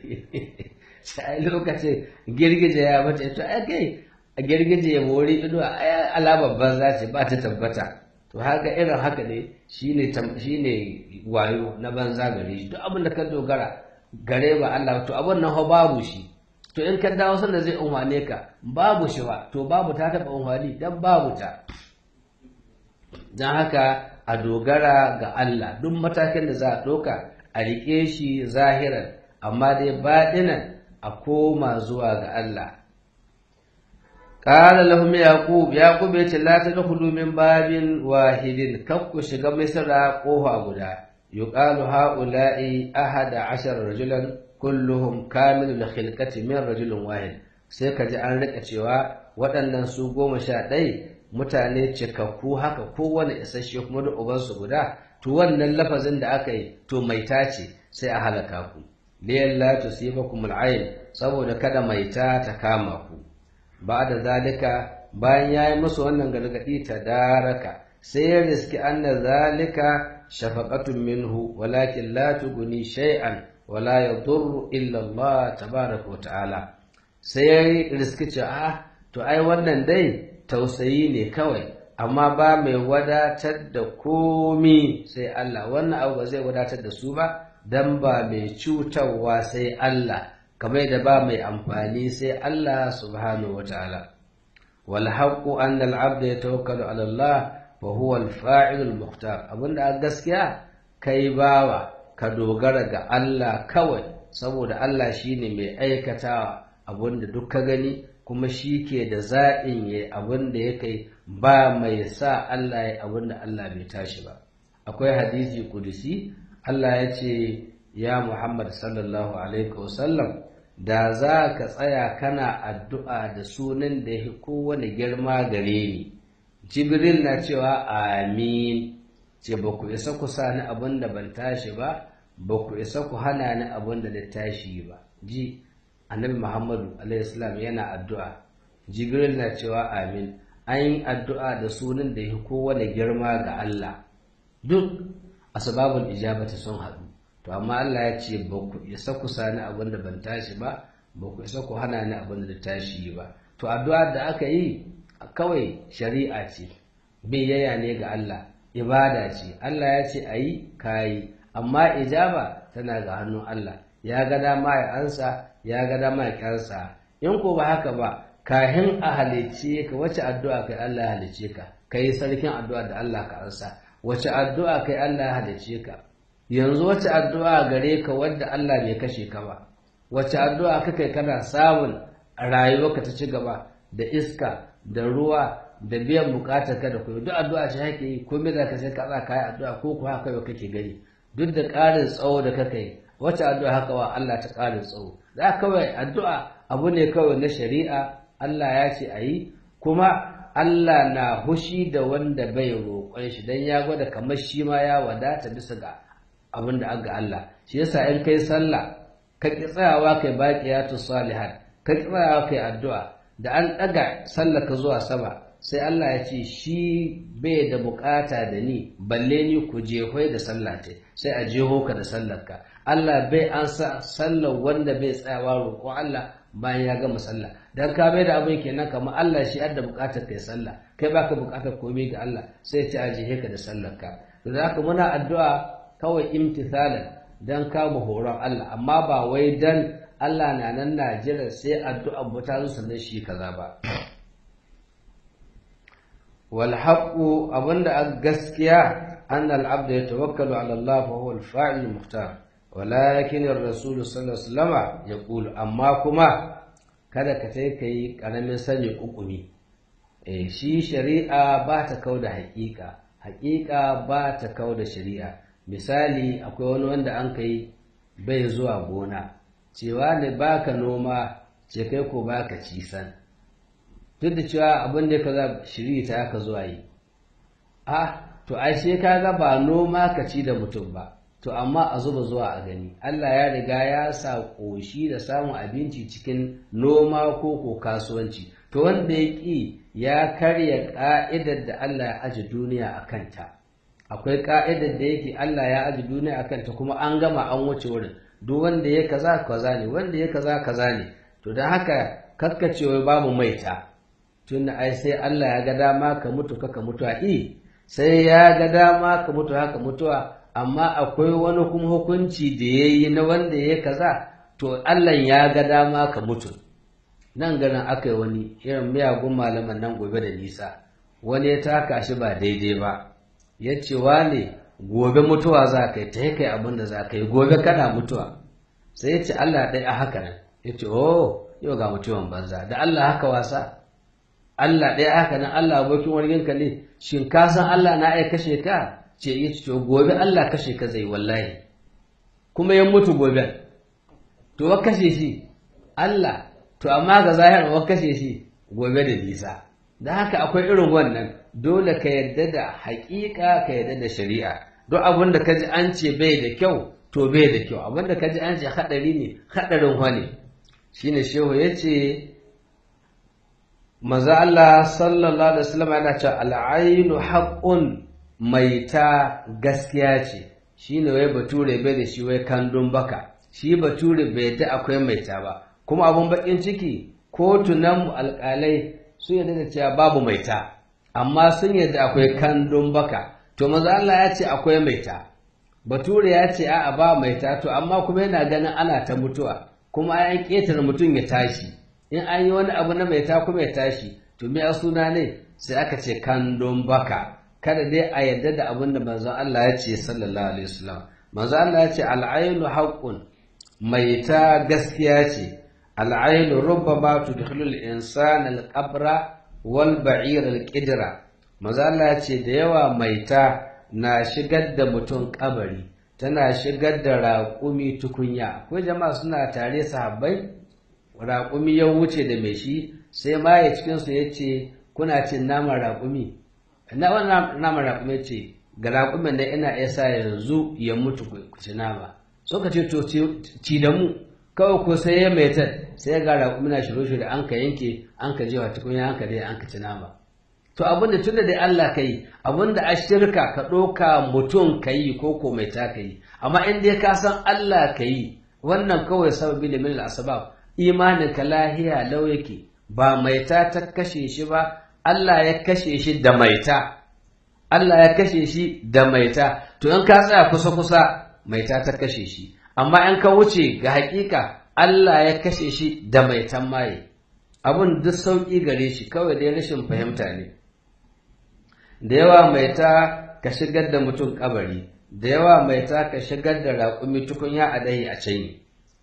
sai lokacin girgije ya mace to ai kai a girgije ya mori inuwa ai alama banza ce ba ta tabbata to haka irin haka ne shine shine wayo na banza gare shi duk abin da ka dogara gare ba Allah to abin nan babu shi to in ka dawo sanda zai umwane ka babu shi ba to babu ta taba umwani dan babu ta dan haka a dogara ga Allah duk matakin da za a ɗauka a riƙe shi zahiran amma dai baɗinan a koma zuwa ga Allah قال لهم يعقوب يعقوب yace la tadkhulu min babin wahidin kakku shiga misra kofa guda yuqalu haula'i ahada ashar rajulan kulluhum kamilul khilqati min rajulin wahid sai ka ji an rika cewa waɗannan su goma sha ɗai mutane cikakku haka kowane isasshe kuma da ubansu guda to wannan lafazin da aka yi to maita ce sai a halaka ku liyan la tusibakum al'ayn saboda kada maita ta kama ku ba da zalika bayan yayi musu wannan gargadi ta daraka sai ya riski anna zalika shafaqatun minhu walakin la tuguni shay'an wala yadurru illa Allah tabaraka wa ta'ala sai ya riski cewa to ai wannan dai tausayi ne kawai amma ba mai wadatar da komi sai Allah wannan abu ba zai wadatar da su ba dan ba mai cutarwa sai Allah kamar da ba mai amfani sai Allah subhanahu wataala wal haqqu anna al abda yatawakkalu ala Allah fa huwa al fa'il al muhtar abinda gaskiya kai bawa ka dogara ga Allah kawai saboda Allah shine mai aikatawa abinda duk ka gani kuma shi ke da zaɓin ya abin da ya kai ba mai sa Allah ya abin da Allah bai tashi ba akwai hadisi kudusi Allah ya ce ya Muhammad sallallahu alaihi wasallam da za ka tsaya kana addu'a da sunan da ya kowane girma gare ni jibril na cewa amin ce ba ku isa ku sa ni abin da ban tashi ba ba ku isa ku hana ni abin da na tashi ba ji annabi muhammadu alaihissalam yana addu'a jibril na cewa amin an yi addu'a da sunan da ya kowane girma ga allah duk asbabul ijabata sun haɗu to amma allah ya ce ba ku isa ku sani abin da ban tashi ba ba ku isa ku hana ni abin da tashi ba to addu'a da aka yi kawai shari'a ce biyayya ne ga allah ibada ce allah ya ce a yi kayi amma ijaba tana ga hannun allah ya ga dama ya ansa ya ga dama ya kyansa in ko ba haka ba kahin a halice ka wace addu'a kai Allah ya halice ka kai sarkin addu'a da Allah ka ansa wace addu'a kai Allah ya halice ka yanzu wace addu'a gare ka wadda Allah bai kashe ka ba wace addu'a ka kai kana samun rayuwarka ta ci gaba da iska da ruwa da biyan bukatar ka da kuma duk addu'a ce hake yi ko me za ka sai ka tsaka kai addu'a ko ko haka yau kake gani duk da ƙarin tsawo da kake yi wace addu'a haka wa Allah ta ƙarin tsawo da kawai addu'a abu ne kawai na shari'a Allah ya ce a yi kuma Allah na hushi da wanda bai roƙon shi don ya gwada kamar shi ma ya wadata bisa ga abin da aga Allah shi yasa in kai sallah ka ki tsayawa kai baqiyatu salihat ka ki tsayawa kai addu'a da an ɗaga sallah ka zuwa sama sai Allah ya ce shi bai da bukata da ni balle ni ku jehoi da sallah sai a jeho ka da sallarka Allah bai an sa sallar wanda bai tsayawa roƙo Allah bayan ya gama sallah dan ka bai da abin kenan kamar Allah shi adda buƙatar kai sallah kai baka buƙatar komai ga Allah sai ta ajiye ka da sallar ka to haka muna addu'a kawai imtithalan dan kama horon Allah amma ba wai dan Allah na nan na jira sai addu'a mu ta zo sannan shi kaza ba wal haqqu abinda a gaskiya anna al abda yatawakkalu ala Allah fa huwa al fa'il muhtar walakin ar-rasul sallallahu alaihi wasallam yaqulu amma kuma kada ka sai kai karamin sani kukumi eh shi shari'a ba ta kauda haƙiƙa haƙiƙa ba ta kauda shari'a misali akwai wani wanda an kai bai zuwa gona cewa ne baka noma ce kai ko baka ci san duk da cewa abin da kaza shiri ta aka zuwa yi a to ai sai kaga ba noma ka ci da mutum ba to amma a zuba zuwa a gani Allah ya riga ya sa ƙoshi da samun abinci cikin noma ko ko kasuwanci to wanda ya ƙi ya karya ƙa'idar da Allah ya aji duniya a kanta akwai ƙa'idar da yake Allah ya aji duniya a kanta kuma an gama an wuce wurin duk wanda ya kaza kaza ne wanda ya kaza kaza ne to da haka kakkacewa babu maita tunda ai sai Allah ya ga dama ka mutu ka mutuwa i sai ya ga dama ka mutu haka mutuwa amma akwai wani kuma hukunci da ya yi na wanda ya kaza to Allah ya ga dama ka mutu nan ganin aka yi wani irin miyagun malaman nan gobe da nisa wani ya taka shi ba daidai ba ya ce ne gobe mutuwa za ka yi ta kai abin da za ka yi gobe kana mutuwa sai ya ce Allah ɗaya a haka nan ya ce oh yau ga mutuwan banza da Allah haka wasa Allah ɗaya haka nan Allah abokin warginka ne shin ka san Allah na ai kashe ka ce ya ce gobe Allah kashe ka zai wallahi kuma ya mutu gobe to wa kashe shi Allah to amma ga zahir wa kashe shi gobe da nisa da haka akwai irin wannan dole ka yadda da haƙiƙa ka yadda da shari'a duk abin da kaji an ce bai da kyau to bai da kyau abin da kaji an ce hadari ne hadarin wani shine shehu yace maza Allah sallallahu alaihi wasallam yana cewa al'ainu haqqun maita gaskiya ce shine wai bature bai da shi wai kandun baka shi bature bai ta akwai maita ba kuma abun bakin ciki kotunan alƙalai sun yarda da cewa babu maita amma sun yarda akwai kandun baka to maza Allah ya ce akwai maita bature ya ce a'a ba maita to amma kuma yana ganin ana ta mutuwa kuma an ƙetare mutum ya tashi in an yi wani abu na maita kuma ya tashi to me a suna ne sai aka ce kandun baka kada dai a yarda da abin da manzon Allah ya ce sallallahu alaihi wasallam manzon Allah ya ce al'ainu haqqun maita gaskiya ce al'ainu rubbama tudkhilu al-insana al-qabra wal ba'ir al-qidra manzon Allah ya ce da yawa maita na shigar da mutum kabari tana shigar da raƙumi tukunya ko jama'a suna tare sahabbai raƙumi ya wuce da mai shi sai ma ya cikinsu ya ce kuna cin naman raƙumi na wannan naman raƙumi ce ga raƙumin da ina iya sa yanzu ya mutu ku ci nama suka ce to ci da mu kawai ko sai ya mai ta sai ga raƙumi na shiro shiro an ka yanke an ka jewa tukunya an ka dai an ka ci nama to abinda tun da dai Allah ka yi abinda a shirka ka ɗauka mutum ka yi ko ko mai ta ka yi amma in dai ka san Allah ka yi wannan kawai sababi da min al-asbab imanin ka lahiya lau yake ba maita ta kashe shi ba Allah ya kashe shi da maita Allah ya kashe shi da maita to in ka tsaya kusa kusa maita ta kashe shi amma in ka wuce ga hakika Allah ya kashe shi da maitan maye abun duk sauki gare shi kawai dai rashin fahimta ne da yawa maita ka shigar da mutum kabari da yawa maita ka shigar da raƙumi tukunya a dahi a can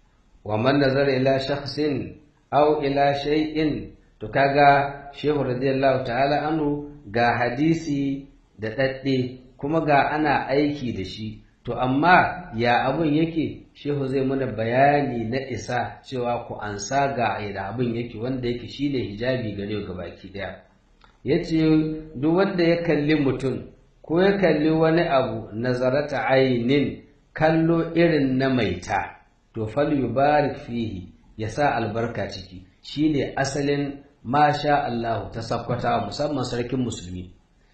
wa man nazara ila shakhsin aw ila shay'in to kaga shehu radiyallahu ta'ala anhu ga hadisi da dadde kuma ga ana aiki da shi to amma ya abun yake shehu zai mana bayani na isa cewa ku ansa ga da abun yake wanda yake shine hijabi gare ga baki daya yace duk wanda ya kalli mutum ko ya kalli wani abu nazarata ainin kallo irin na maita to fal yubarik fihi ya sa albarka ciki shine asalin masha Allah ta sakwata musamman sarkin musulmi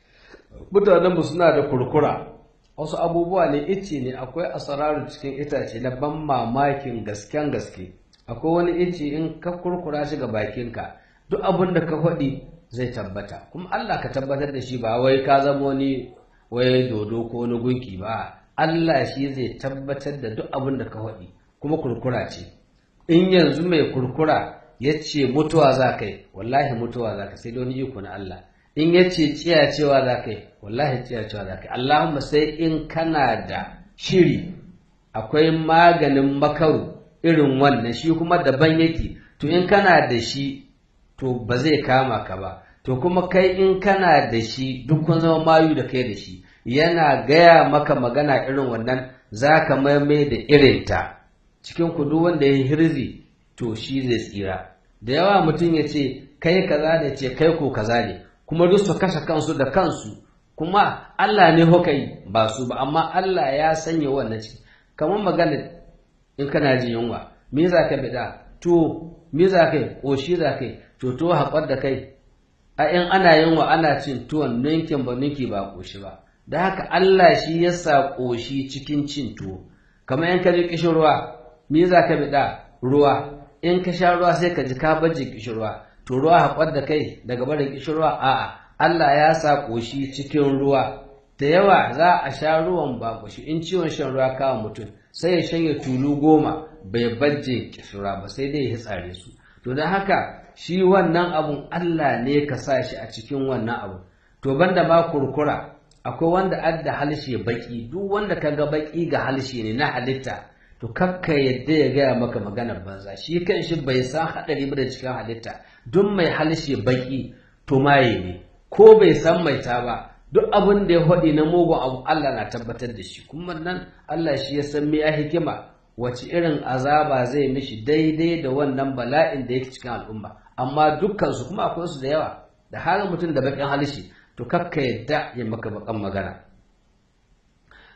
mutanen mu suna da kurkura wasu abubuwa ne ice ne akwai asararu cikin itace na ban mamakin gasken gaske akwai wani ice in ka kurkura shi ga bakinka duk abin da ka faɗi zai tabbata kuma Allah ka tabbatar da shi ba wai ka zama wani wai dodo ko wani gunki ba Allah shi zai tabbatar da duk abin da ka faɗi kuma kurkura ce in yanzu mai kurkura ya ce mutuwa za ka yi wallahi mutuwa za ka sai da wani iko na Allah in ya ce cewa za ka yi wallahi cewa za ka yi Allahumma sai in kana da shiri akwai maganin makaru irin wannan shi kuma daban yake to in kana da shi to ba zai kama ka ba to kuma kai in kana da shi duk kun zama mayu da kai da shi yana gaya maka magana irin wannan za ka maimai da irinta cikin kudu wanda ya hirzi to shi zai tsira da yawa mutum ya ce kai kaza ne ce kai ko kaza ne kuma duk su kashe kansu da kansu kuma Allah ne hukai ba su ba amma Allah ya sanya wannan ciki kamar magana in kana jin yunwa me za ka bida to me za kai ƙoshi za kai to to haƙar da kai a in ana yunwa ana cin tuwon ninkin ba ninki ba ƙoshi ba da haka Allah shi ya sa ƙoshi cikin cin tuwo kamar in ka ji kishin ruwa me za ka bida ruwa in ka sha ruwa sai ka ji ka baje kishin ruwa to ruwa haƙar da kai daga barin kishin ruwa a'a Allah ya sa ƙoshi cikin ruwa da yawa za a sha ruwan ba ƙoshi in ciwon shan ruwa kawo mutum sai ya shanye tulu goma bai baje kishira ba sai dai ya tsare su to don haka shi wannan abun Allah ne ka sa shi a cikin wannan abu to banda ba kurkura akwai wanda adda halshe baki duk wanda ka ga baki ga halshe ne na halitta to kakka yadda ya gaya maka maganar banza shi kan shi bai san haɗari ba da cikin halitta duk mai halshe baki to maye ne ko bai san mai ta ba duk abin da ya faɗi na mugun abu Allah na tabbatar da shi kuma nan Allah shi ya san me ya hikima wace irin azaba zai mishi daidai da wannan bala'in da yake cikin al'umma amma dukkan su kuma akwai su da yawa da halin mutum da bakin halishi to kakka yadda ya maka bakan magana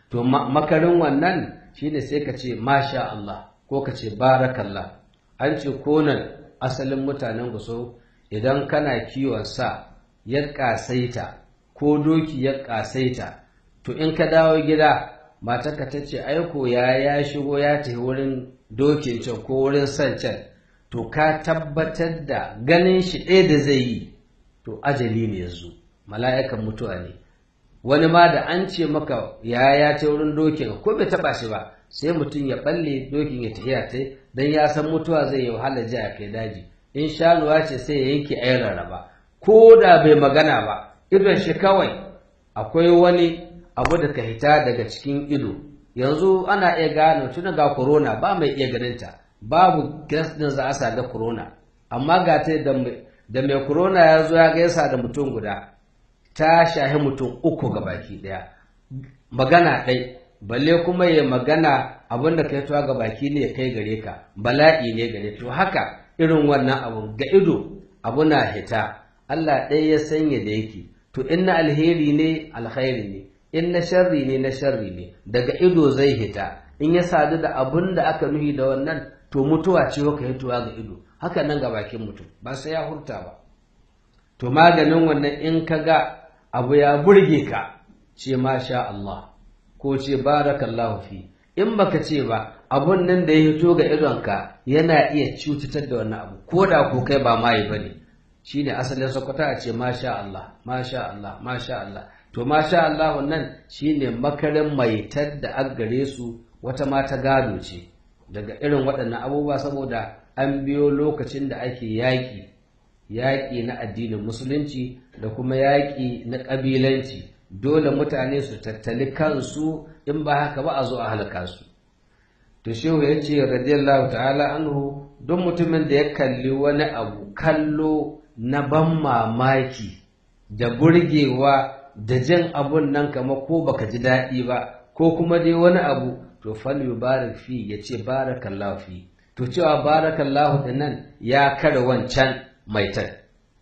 to makarin wannan shine sai ka ce masha Allah ko ka ce barakallah an ce konan asalin mutanen guso idan kana kiwon sa ya kasaita ko doki ya kasaita to in ka dawo gida matarka ta ce aiko ya ya shigo ya tafi wurin dokin can ko wurin san can to ka tabbatar da ganin shi ɗaya da zai yi to ajali ne yanzu mala'ikan mutuwa ne wani ma da an ce maka ya ya ta wurin dokin ko bai taba shi ba sai mutum ya balle dokin ya tafiya ta dan ya san mutuwa zai yi wahala ji a kai daji in shanuwa ce sai ya yanke ayin rarraba ko da bai magana ba idon shi kawai akwai wani abu da ka hita daga cikin ido yanzu ana iya gano tun ga corona ba mai iya ganinta babu gas din za a sa da corona amma ga ta da mai corona ya zo ya gaisa da mutum guda ta shahi mutum uku ga baki ɗaya magana ɗai balle kuma ya magana abin da kai tuwa ga baki ne ya kai gare ka bala'i ne gare to haka irin wannan abu ga ido abu na hita Allah ɗaya ya sanya da yake to in na alheri ne alkhairi ne in na sharri ne na sharri ne daga ido zai hita in ya sadu da abun da aka nuhi da wannan to mutuwa ce ka hituwa ga ido haka nan ga bakin mutum ba sai ya hurta ba to maganin wannan in ka ga abu ya burge ka ce masha Allah ko ce barakallahu fi in baka ce ba abun nan da ya hito ga idonka yana iya cutatar da wannan abu ko da ko kai ba mai bane shine asalin sakwata a ce masha Allah masha Allah masha Allah to masha Allah wannan shine makarin maitar da an gare su wata mata gado ce daga irin waɗannan abubuwa saboda an biyo lokacin da ake yaƙi yaƙi na addinin musulunci da kuma yaƙi na ƙabilanci dole mutane su tattali kansu in ba haka ba a zo a halaka su to shehu ya ce radiyallahu ta'ala anhu don mutumin da ya kalli wani abu kallo na ban mamaki da burgewa da jin abun nan kama ko baka ji daɗi ba ko kuma dai wani abu to fal yubarak fi ya ce barakallahu fi to cewa barakallahu da nan ya kare wancan maitar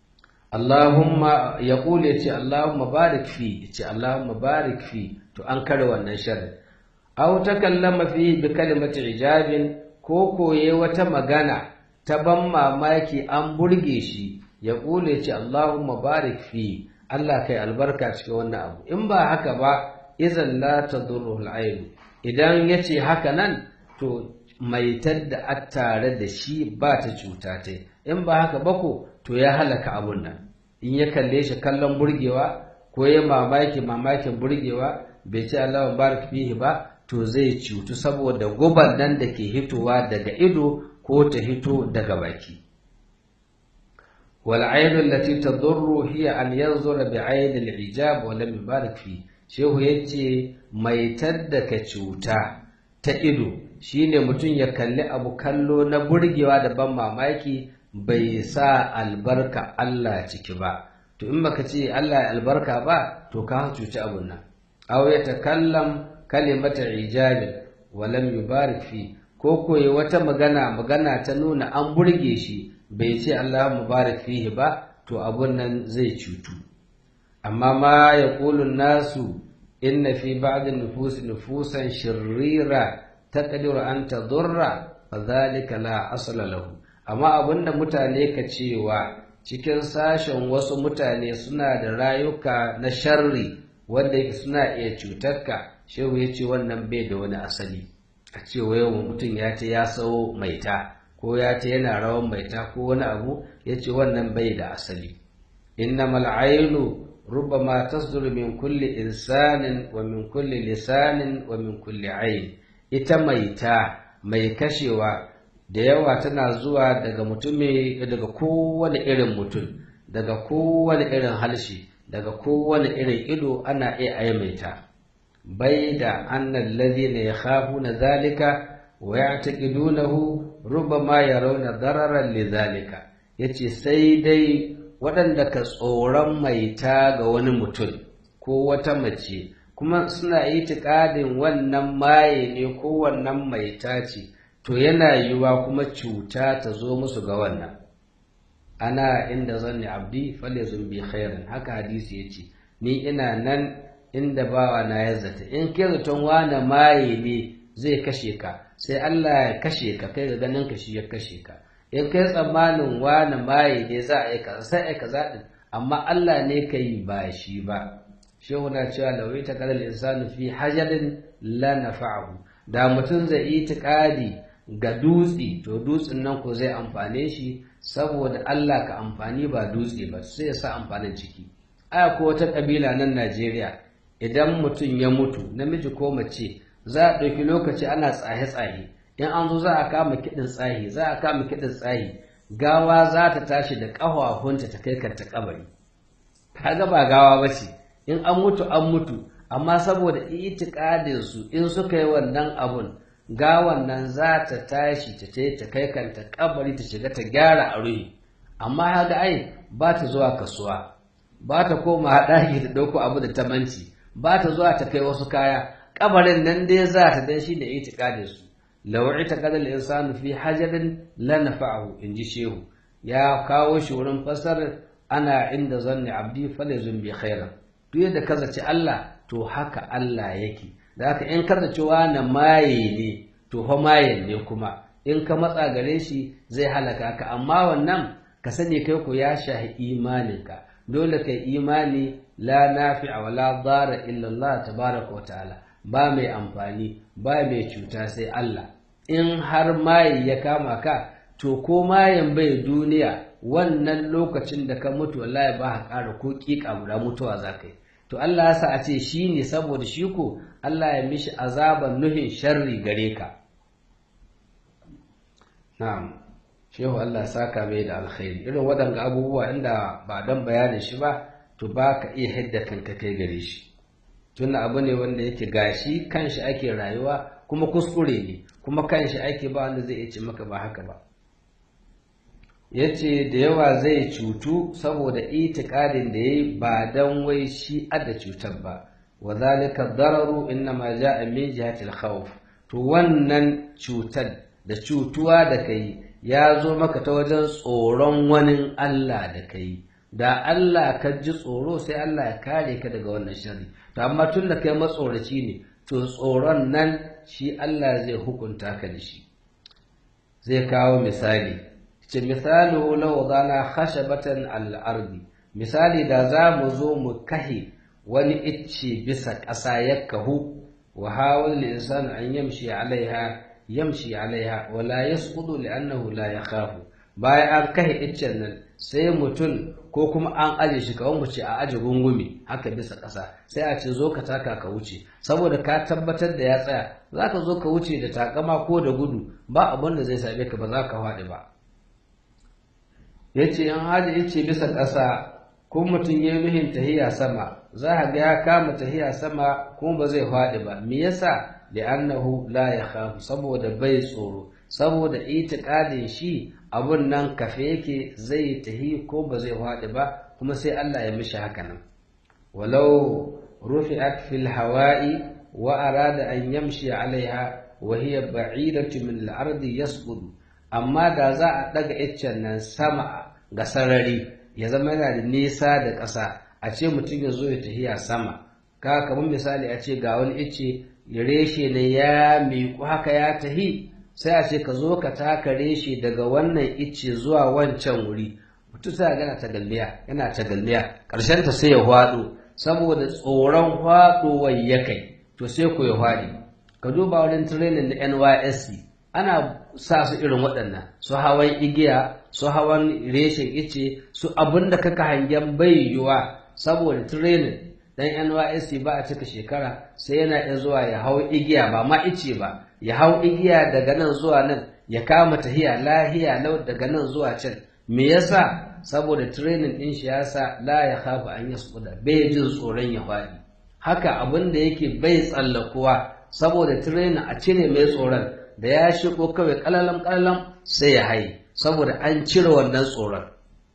Allahumma ya kule ce Allahumma barik fi ya ce Allahumma barik fi to an kare wannan sharri aw takallama fi bi kalimati ijabin ko koye wata magana ta ban mamaki an burge shi ya kule ce Allahumma barik fi Allah kai albarka cikin wannan abu in ba haka ba izan la tadurru al idan yace haka nan to maitar da a tare da shi ba ta cuta ta in ba haka ba ko to ya halaka abun nan in ya kalle shi kallon burgewa ko ya mamaki mamakin burgewa bai ce Allah barik fihi ba to zai cutu saboda guban nan da ke hitowa daga ido ko ta hito daga baki wal ainu allati tadurru hiya an yanzura bi ayn al ijab wa lam yubarik fi shehu yace maitar da ka cuta ta ido shine mutum ya kalli abu kallo na burgewa da ban mamaki bai sa albarka Allah ciki ba to in baka ce Allah ya albarka ba to ka cuci abun nan aw ya takallam kalimata ijabi wa lam yubarik fi ko koyi wata magana magana ta nuna an burge shi bai ce Allah mubarak fihi ba to abun nan zai cutu amma ma yaqulu nasu inna fi ba'd an-nufus nufusan shirira taqdiru an tadurra fadhalika la asla lahu amma abinda mutane ka cewa cikin sashen wasu mutane suna da rayuka na sharri wanda yake suna iya cutarka shehu ya ce wannan bai da wani asali a ce yau mutum ya ce ya sawo maita ko ya ce yana rawan maita ko wani abu ya ce wannan bai da asali innamal ainu ربما تصدر من كل إنسان ومن كل لسان ومن كل عين ita maita mai kashewa da yawa tana zuwa daga mutumi daga kowane irin mutum daga kowane irin halshe daga kowane irin ido ana iya aimaita bai da annan ladina ya khafu na zalika wa ya taƙidunahu rubama ya rauna dararar li zalika ya ce sai dai waɗanda ka tsoron maita ga wani mutum ko wata mace kuma suna itikadin wannan maye ne ko wannan maita ce to yana yiwuwa kuma cuta ta zo musu ga wannan ana inda zanni abdi fale bi khairin haka hadisi ya ce ni ina nan inda bawa na ya zata in kai zaton wane maye ne zai kashe ka sai Allah ya kashe ka kai ga ganin ka shi ya kashe ka in kai tsammanin wane maye ne za a yi kaza sai a yi kaza din amma Allah ne ka yi ba shi ba shehu na cewa lawai ta kalal insanu fi hajarin la nafa'ahu da mutum zai yi tiƙadi ga dutse to dutsen nan ko zai amfane shi saboda Allah ka amfani ba dutse ba sai ya sa amfanin ciki aya ko wata kabila nan Najeriya idan mutum ya mutu namiji ko mace za a ɗauki lokaci ana tsaye-tsaye in an zo za a kama kiɗin tsahi za a kama kiɗin tsahi gawa za ta tashi da ƙafafunta ta kai kanta kabari kaga ba gawa ba ce in an mutu an mutu amma saboda itikadin su in suka yi wannan abun gawan nan za ta tashi ta ce ta kai kanta kabari ta shiga ta gyara a ruhi amma haga ai ba ta zuwa kasuwa ba ta koma haɗaki ta ɗauko abu da tamanci ba ta zuwa ta kai wasu kaya kabarin nan dai za ta dan shi da itikadin su law itaqada al-insanu fi hajarin la nafa'ahu inji shehu ya kawo shi wurin fasar ana inda zanni abdi falazun bi khairan duk yadda ka zaci Allah to haka Allah yake da haka in ka zaci wani maye ne to fa mayen ne kuma in ka matsa gare shi zai halaka ka amma wannan ka sani kai ku ya shahi imaninka dole kai imani la nafi'a wa la dara illa Allah tabaraka wa ta'ala ba mai amfani ba mai cuta sai Allah in har maye ya kama ka to ko mayen bai duniya wannan lokacin da ka mutu wallahi ba ka ƙara ko ƙiƙa guda mutuwa za ka yi to Allah ya sa a ce shi ne saboda shi ko Allah ya mishi azaban nuhin sharri gare ka na'am shehu Allah saka mai da alkhairi irin waɗanga abubuwa inda ba don bayanin shi ba to ba ka iya hidda kanka kai gare shi tunda abu ne wanda yake gashi kanshi ake rayuwa kuma kuskure ne kuma kanshi ake ba wanda zai iya ce maka ba haka ba ya ce da yawa zai cutu saboda itikadin da ya yi ba don wai shi ada cutar ba wa zalika dararu inna ma ja'a min jihatil khawf to wannan cutar da cutuwa da kai ya zo maka ta wajen tsoron wani Allah da kai da Allah ka ji tsoro sai Allah ya kare ka daga wannan shari to amma tun da kai matsoraci ne to tsoron nan shi Allah zai hukunta ka da shi zai kawo misali ce misalu law dana khashabatan al-ardi misali da za mu zo mu kahe wani icce bisa ƙasa ya kahu wa hawal insan an yamshi alaiha yamshi alaiha wa la yasqutu li'annahu la yakhafu bayan an kahe iccen nan sai mutum ko kuma an aje shi kawai mu ce a aje gungumi haka bisa ƙasa sai a ce zo ka taka ka wuce saboda ka tabbatar da ya tsaya za ka zo ka wuce da takama ko da gudu ba abin da zai same ka ba za ka faɗi ba ya ce in haji ya ce bisa ƙasa ko mutum ya nuhin tahiya sama za a ga ya kama tahiya sama kuma ba zai faɗi ba me yasa li'annahu la yakhafu saboda bai tsoro saboda itiqadin shi abun nan kafe yake zai tahi ko ba zai faɗi ba kuma sai Allah ya mishi haka nan walau rufi'at fil hawa'i wa arada an yamshi alaiha wa hiya ba'idatu min al-ardi yasqutu amma da za a ɗaga iccen nan sama ga sarari ya zama yana da nisa da ƙasa a ce mutum ya zo ya tafiya sama ka kamar misali a ce ga wani icce ya reshe ne ya miƙu haka ya tahi sai a ce ka zo ka taka reshe daga wannan icce zuwa wancan wuri mutum sai gana tagalliya yana tagalliya ƙarshen ta sai ya hwaɗo saboda tsoron hwaɗowar ya kai to sai ku ya hwaɗi ka duba wurin training na NYSC ana sa su irin waɗannan su hawan igiya su hawan reshen ice su abin da kaka hangen bai yiwuwa saboda training dan NYSC ba a cika shekara sai yana iya zuwa ya hau igiya ba ma ice ba ya hau igiya daga nan zuwa nan ya kama tahiya lahiya lau daga nan zuwa can me yasa saboda training din shi yasa la ya khafu an yasquda bai jin tsoron ya faɗi haka abin da yake bai tsallakuwa saboda training a cire mai tsoron da ya shigo kawai kalalam kalalam sai ya haye saboda an cire wannan tsoron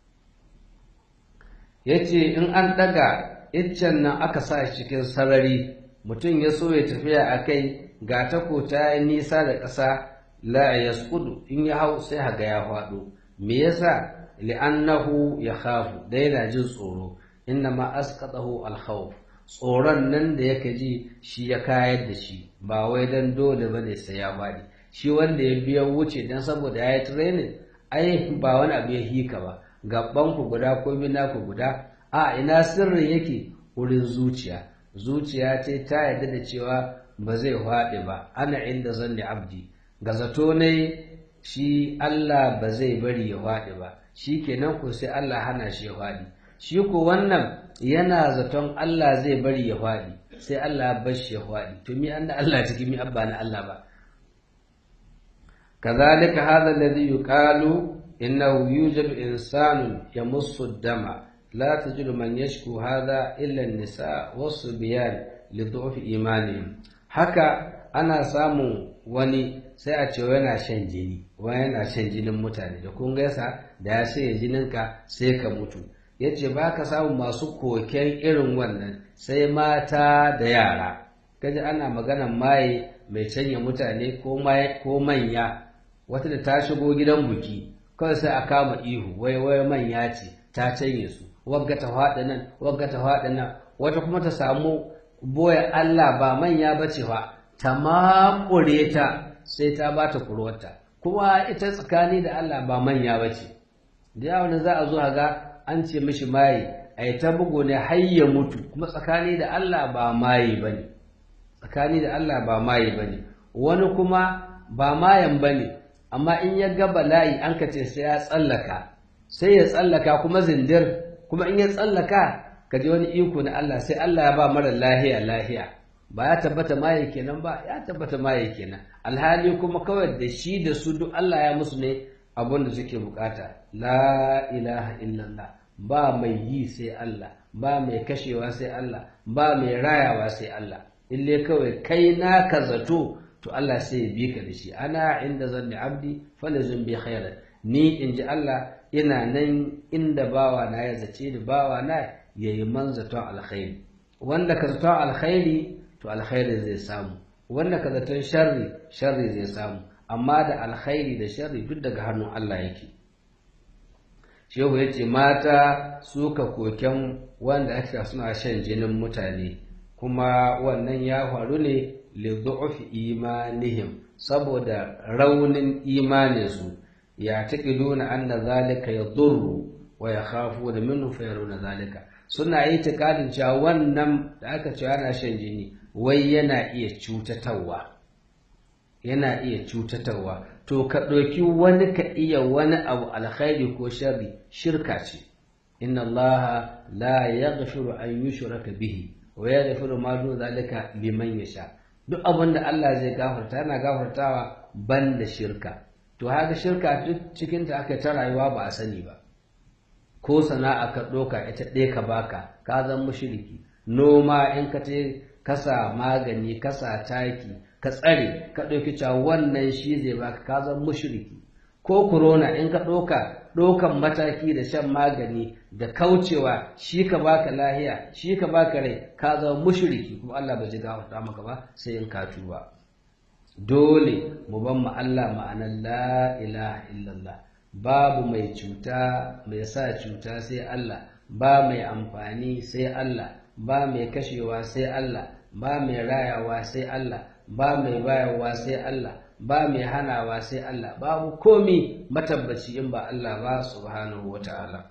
ya ce in an ɗaga iccen nan aka sa shi cikin sarari mutum ya so ya tafiya a kai ga tako ta yi nisa da ƙasa la ya in ya hau sai haga ya faɗo me yasa li'annahu ya khafu da yana jin tsoro inna ma asqatahu al-khawf tsoron nan da yake ji shi ya kayar da shi ba wai dan dole ba ne sai ya faɗi shi wanda ya biya wuce dan saboda ya yi training ai ba wani abu ya hika ba gaban ku guda ko mina ku guda a ina sirrin yake wurin zuciya zuciya ce ta yarda da cewa ba zai faɗi ba ana inda zanni abdi ga zato ne shi Allah ba zai bari ya faɗi ba shi kenan ko sai Allah hana shi ya faɗi shi ko wannan yana zaton Allah zai bari ya faɗi sai Allah ya bar shi ya faɗi to mi an da Allah cikin mi abba na Allah ba كذلك هذا الذي يقال إنه يوجد إنسان يمص الدم لا تجد من يشكو هذا إلا النساء والصبيان لضعف إيمانهم haka ana samun wani sai a ce yana shan jini wani yana shan jinin mutane da kun gaisa da ya sai jininka sai ka mutu ya ce ba ka samun masu koken irin wannan sai mata da yara kaji ana maganan maye mai canya mutane ko manya wata da ta shigo gidan buki kawai sai a kama ihu wai wai manya ce ta canye su wagga ta faɗi nan wagga ta faɗi nan wata kuma ta samu boye Allah ba manya ba ce fa ta makure ta sai ta ba ta kurwarta kuma ita tsakani da Allah ba manya ba ce da yawon za a zo ga an ce mishi maye a yi ta bugu ne har ya mutu kuma tsakani da Allah ba maye ba ne tsakani da Allah ba maye ba ne wani kuma ba mayan ba ne amma in ya ga bala'i an ka ce sai ya tsallaka sai ya tsallaka kuma zindir kuma in ya tsallaka ka ji wani iko na Allah sai Allah ya ba mara lahiya lahiya ba ya tabbata maye kenan ba ya tabbata maye kenan alhali kuma kawai da shi da su duk Allah ya musu ne abin da suke bukata la ilaha illallah ba mai yi sai Allah ba mai kashewa sai Allah ba mai rayawa sai Allah ille kawai kai naka zato to Allah sai ya bi ka da shi ana inda zanni abdi falazun bi khairan ni in ji Allah ina nan inda bawa na ya zace da bawa na yayi man zaton alkhairi wanda ka zaton alkhairi to alkhairi zai samu wanda ka zaton sharri sharri zai samu amma da alkhairi da sharri duk daga hannun Allah yake shehu ya ce mata suka koken wanda aka suna shan jinin mutane kuma wannan ya faru ne liddu'ufi imanihim saboda raunin imaninsu ya taƙiduna anna zalika yadurru wa yakhafuna minhu fayaruna zalika suna yi tikadin cewa wannan da aka ce ana shan jini wai yana iya cutatarwa yana iya cutatarwa to ka ɗauki wani ka iya wani abu alkhairi ko sharri shirka ce inna allaha la yaghfiru an yushraka bihi wa yaghfiru ma dun zalika liman yasha duk abin da Allah zai gafarta yana gafartawa ban da shirka to haka shirka duk cikinta aka ta rayuwa ba a sani ba ko sana'a ka ɗoka ita ɗaya ka baka ka zan mushriki noma in ka ce kasa magani kasa taki ka tsare ka ɗauki cewa wannan shi zai baka ka zan mushriki ko corona in ka ɗoka ɗokan mataki da shan magani da kaucewa shi ka baka lahiya shi ka baka rai ka zama mushriki kuma Allah bai ji gafarta maka ba sai in ka tuba dole mu ban mu Allah ma'anar la ilaha illallah babu mai cuta mai sa cuta sai Allah ba mai amfani sai Allah ba mai kashewa sai Allah ba mai rayawa sai Allah ba mai bayarwa sai Allah ba mai hanawa sai Allah babu komi matabbaci in ba Allah ba subhanahu wata'ala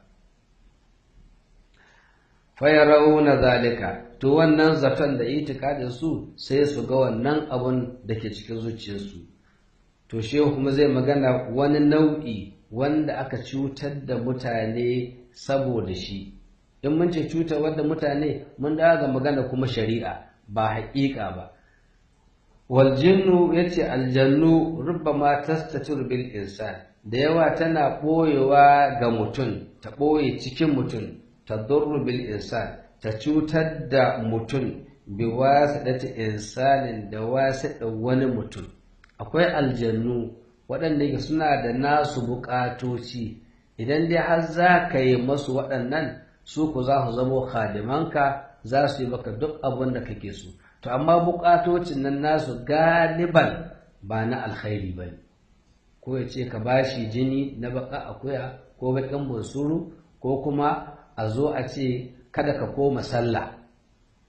fayarauna zalika to wannan zaton da itikadin su sai su ga wannan abun da ke cikin zuciyarsu to shehu kuma zai magana wani nau'i wanda aka cutar da mutane saboda shi in mun ce cutar wadda mutane mun dawo ga magana kuma shari'a ba haƙiƙa ba waljinnu ya ce aljannu rubbama tastatir bil insan da yawa tana ɓoyewa ga mutum ta ɓoye cikin mutum ta durru bil insan ta cutar da mutum bi wasiɗata insanin da wasiɗa wani mutum akwai aljannu waɗanda yake suna da nasu buƙatoci idan dai har za ka yi masu waɗannan su ku za su zamo khadimanka za su yi maka duk abin da kake so to amma buƙatocin nan nasu galiban ba na alkhairi ba ne ko ya ce ka bashi jini na baka akuya ko baƙin bunsuru ko kuma a zo a ce kada ka koma sallah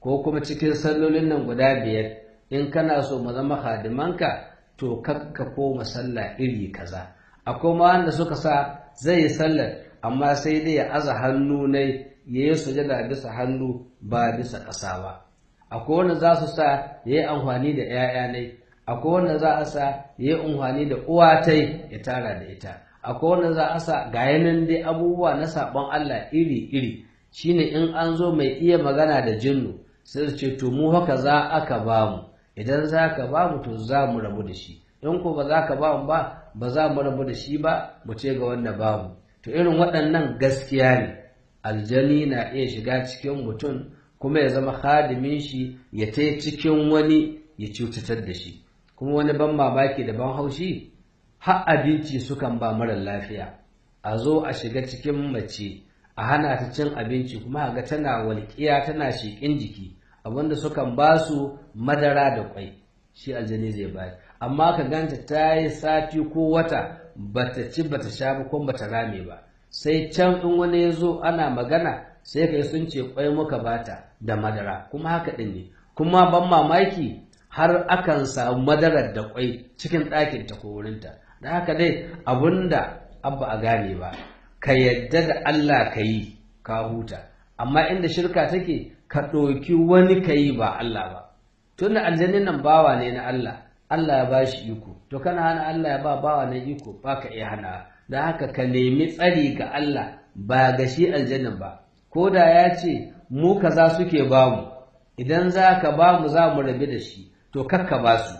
ko kuma cikin sallolin nan guda biyar in kana so mu zama hadimanka to kakka koma sallah iri kaza akwai ma wanda suka sa zai yi sallar amma sai dai ya aza hannu ne ya yi sujada bisa hannu ba bisa ƙasa ba akwai wanda za su sa ya yi amfani da 'ya'ya ne akwai wanda za a sa ya yi amfani da uwatai ya tara da ita akwai wanda za a sa ga yanan dai abubuwa na saɓon Allah iri-iri shine in an zo mai iya magana da jinnu sai ce to mu haka za aka ba mu idan za ka ba mu to za mu rabu da shi in ko ba za ka ba mu ba ba za mu rabu da shi ba mu ce ga wanda ba mu to irin waɗannan gaskiya ne aljani na iya shiga cikin mutum kuma ya zama hadimin shi ya ta cikin wani ya cutatar da shi kuma wani ban mamaki da ban haushi har abinci sukan ba mara lafiya a zo a shiga cikin mace a hana ta cin abinci kuma ga tana walƙiya tana sheƙin jiki abinda sukan ba su madara da kwai shi aljani zai bayar amma ka ganta ta yi sati ko wata bata ci bata sha ba ko bata rame ba sai can in wani ya zo ana magana sai kai sun ce kwai muka bata da madara kuma haka ɗin ne kuma ban mamaki har akan samu madarar da kwai cikin ɗakin ta ko wurinta da haka dai abunda abba a gane ba ka yadda da Allah ka yi ka huta amma inda shirka take ka ɗauki wani ka yi ba Allah ba tunda aljannin nan bawa ne na Allah Allah ya bashi iko to kana hana Allah ya ba bawa na iko ba ka iya hana da haka ka nemi tsari ga Allah ba ga shi aljannin ba ko da ya ce mu kaza suke bamu idan za ka ba mu za mu rabi da shi to kakka ba su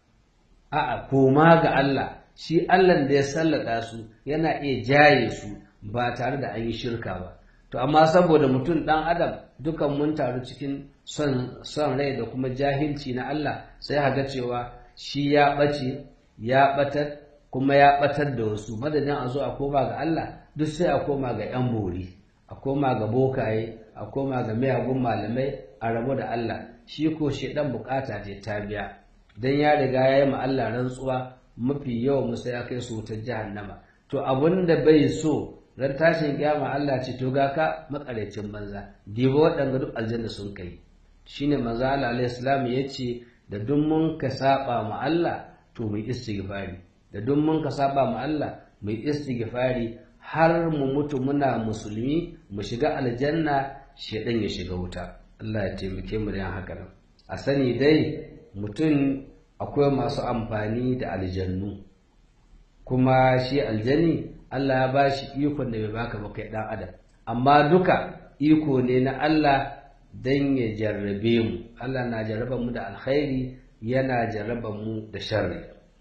a'a koma ga Allah shi Allah da ya sallada su yana iya jaye su ba tare da an yi shirka ba to amma saboda mutum ɗan adam dukan mun taru cikin son son rai da kuma jahilci na Allah sai haga cewa shi ya ɓace ya ɓatar kuma ya ɓatar da wasu madadin a zo a koma ga Allah duk sai a koma ga 'yan bori a koma ga bokaye a koma ga miyagun malamai a rabu da Allah shi ko shi ɗan bukata ce ta biya dan ya riga ya yi ma Allah rantsuwa mafi yawan musa ya kai su wutar jahannama to abun da bai so ran tashin kiyama Allah ce to ga ka makarecin banza dibo waɗanda duk aljanna sun kai shine manzo Allah alaihi salam yace da duk mun ka saba ma Allah to mu istighfari da duk mun ka saba ma Allah mu istighfari har mu mutu muna musulmi mu shiga aljanna shedan ya shiga wuta Allah ya taimake mu da haka nan a sani dai mutum akwai masu amfani da aljannu kuma shi aljani Allah ya ba shi ikon da bai baka ba kai dan adam amma duka iko ne na Allah dan ya jarrabe mu Allah na jarraba mu da alkhairi yana jarraba mu da sharri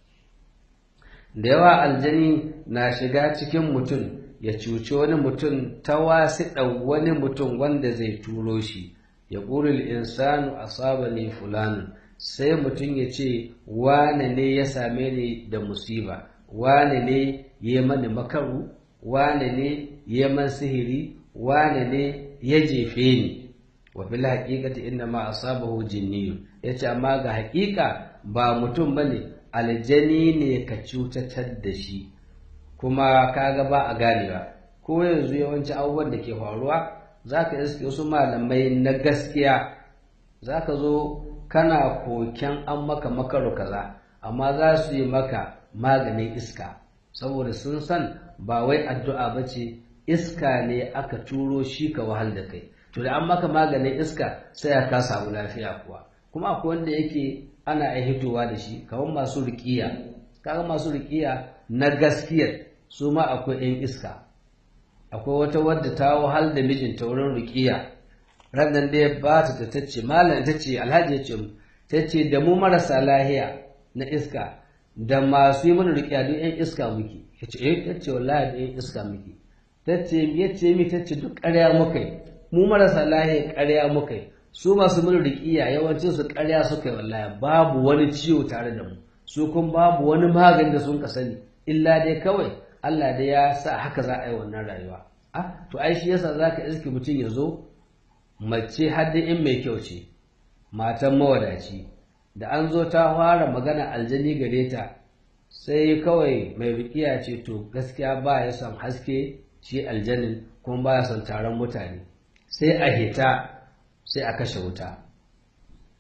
da yawa aljani na shiga cikin mutum ya cuci wani mutum ta wasiɗa wani mutum wanda zai turo shi ya ƙuri insanu asabani fulani sai mutum ya ce wane ne ya same ni da musiba wane ne ya mani makaru wane ne ya man sihiri wane ne ya jefe ni wa bil haqiqati inna ma asabahu jinniyu yace amma ga haƙiƙa ba mutum bane aljani ne ka cutatar da shi kuma kaga ba a ganewa ko yanzu yawanci abubuwan da ke faruwa zaka iske wasu malamai na gaskiya zaka zo kana koken an maka makaru kaza amma za su yi maka maganin iska saboda sun san ba wai addu'a ba ce iska ne aka turo shi ka wahal da kai to da an maka maganin iska sai ka samu lafiya kuwa kuma akwai wanda yake ana ai hitowa da shi kamar masu riƙiya kaga masu riƙiya na gaskiyar su ma akwai 'yan iska akwai wata wadda ta wahal da mijinta wurin riƙiya rannan da ya ba ta ta ce malam ta ce alhaji ya ce ta ce da mu marasa lahiya na iska da masu yi mana riƙiya duk 'yan iska muke ya ce eh ta ce wallahi da 'yan iska muke ta ce ya ce mi ta ce duk ƙarya muka yi mu marasa lahiya ƙarya muka yi su masu mana riƙiya yawancin su ƙarya suka yi wallahi babu wani ciwo tare da mu su kun babu wani magani da sun ka sani illa dai kawai Allah dai ya sa haka za a yi wannan rayuwa ah to ai shi yasa zaka iske mutum ya zo mace hadda in mai kyau ce matan mawadaci da an zo ta fara magana aljani gare ta sai kawai mai bikiya ce to gaskiya ba ya son haske shi aljanin kuma ba ya son taron mutane sai a hita sai a kashe wuta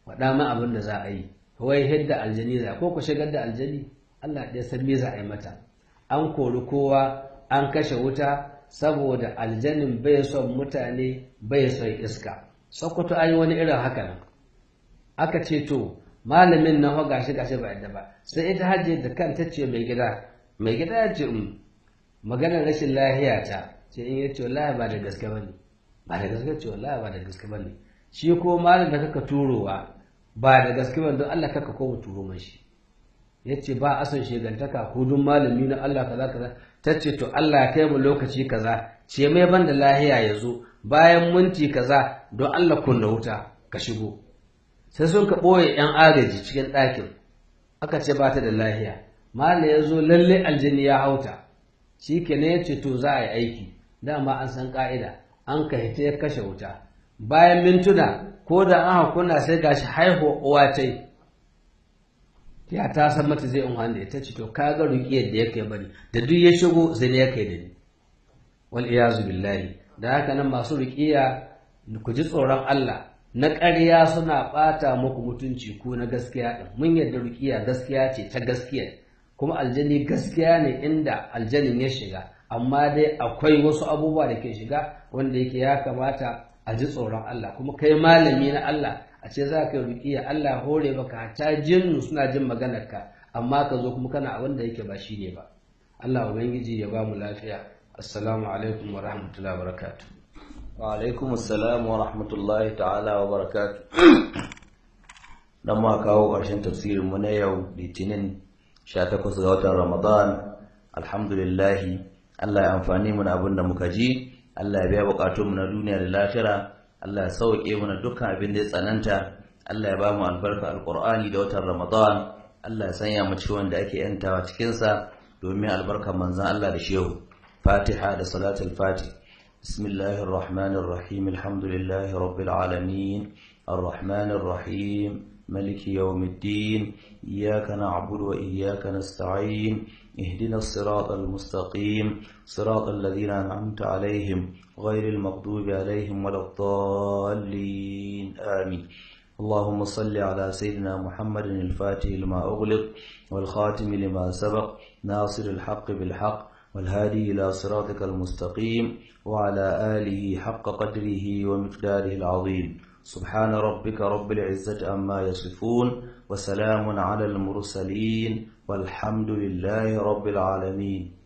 faɗa ma abin da za a yi wai yadda aljani za ko ku shigar da aljani Allah ɗaya san me za a yi mata an kori kowa an kashe wuta saboda aljanin bai son mutane bai son iska sokoto an yi wani irin haka nan aka ce to malamin nan ho gashi gashi ba yadda ba sai ita hajji da kanta ce mai gida mai gida ya ce maganar rashin lahiya ta ce in ya ce wallahi ba da gaske bane ba da gaske ce wallahi ba da gaske bane shi ko malam da kaka turowa ba da gaske bane don Allah kaka ko mu turo mashi yace ba a son shegantaka ko dun malami na Allah kaza kaza tace to Allah ya kai mu lokaci kaza ce mai ban da lahiya ya zo bayan minti kaza don Allah kunna wuta ka shigo sai sun ka ɓoye 'yan agaji cikin ɗakin aka ce ba ta da lahiya mala ya zo lalle aljini ya hauta shi ke ne ya ce to za a yi aiki dama an san ƙa'ida an ka hita ya kashe wuta bayan mintuna ko da an hakuna sai gashi haihuwa uwa ta ya ta san mata zai in da ita ce to ka ga ruƙiyar da yake bari da duk ya shigo zai ya kai da ni wal iyazu billahi da haka nan masu ruƙiya ku ji tsoron Allah na ƙarya suna ɓata muku mutunci ko na gaskiya ɗin mun yadda ruƙiya gaskiya ce ta gaskiya kuma aljani gaskiya ne inda aljanin ya shiga amma dai akwai wasu abubuwa da ke shiga wanda yake ya kamata a ji tsoron Allah kuma kai malami na Allah a ce za ka yi ruƙiya Allah hore maka hatta jinnu suna jin maganarka amma ka zo kuma kana abin da yake ba shi ne ba Allah ubangiji ya ba mu lafiya assalamu alaikum wa rahmatullahi wa barakatuh wa alaikum assalam wa rahmatullahi ta'ala wa barakatuh dan ma kawo ƙarshen tafsirin mu na yau litinin 18 ga watan Ramadan alhamdulillah Allah ya amfani mu da abin da muka ji Allah ya biya bukatun mu na duniya da lafiya Allah ya sauke mu na dukkan abin da ya tsananta Allah ya ba mu albarka alqur'ani da watan Ramadan Allah ya sanya mu cikin wanda ake yantawa cikin sa domin albarkar manzon Allah da shehu Fatiha da salatul Fatih بسم الله الرحمن الرحيم الحمد لله رب العالمين الرحمن الرحيم ملك يوم الدين إياك نعبد وإياك نستعين اهدنا الصراط المستقيم صراط الذين أنعمت عليهم غير المغضوب عليهم ولا الضالين آمين اللهم صل على سيدنا محمد الفاتح لما أغلق والخاتم لما سبق ناصر الحق بالحق والهادي إلى صراطك المستقيم وعلى آله حق قدره ومقداره العظيم سبحان ربك رب العزة عما يصفون وسلام على المرسلين والحمد لله رب العالمين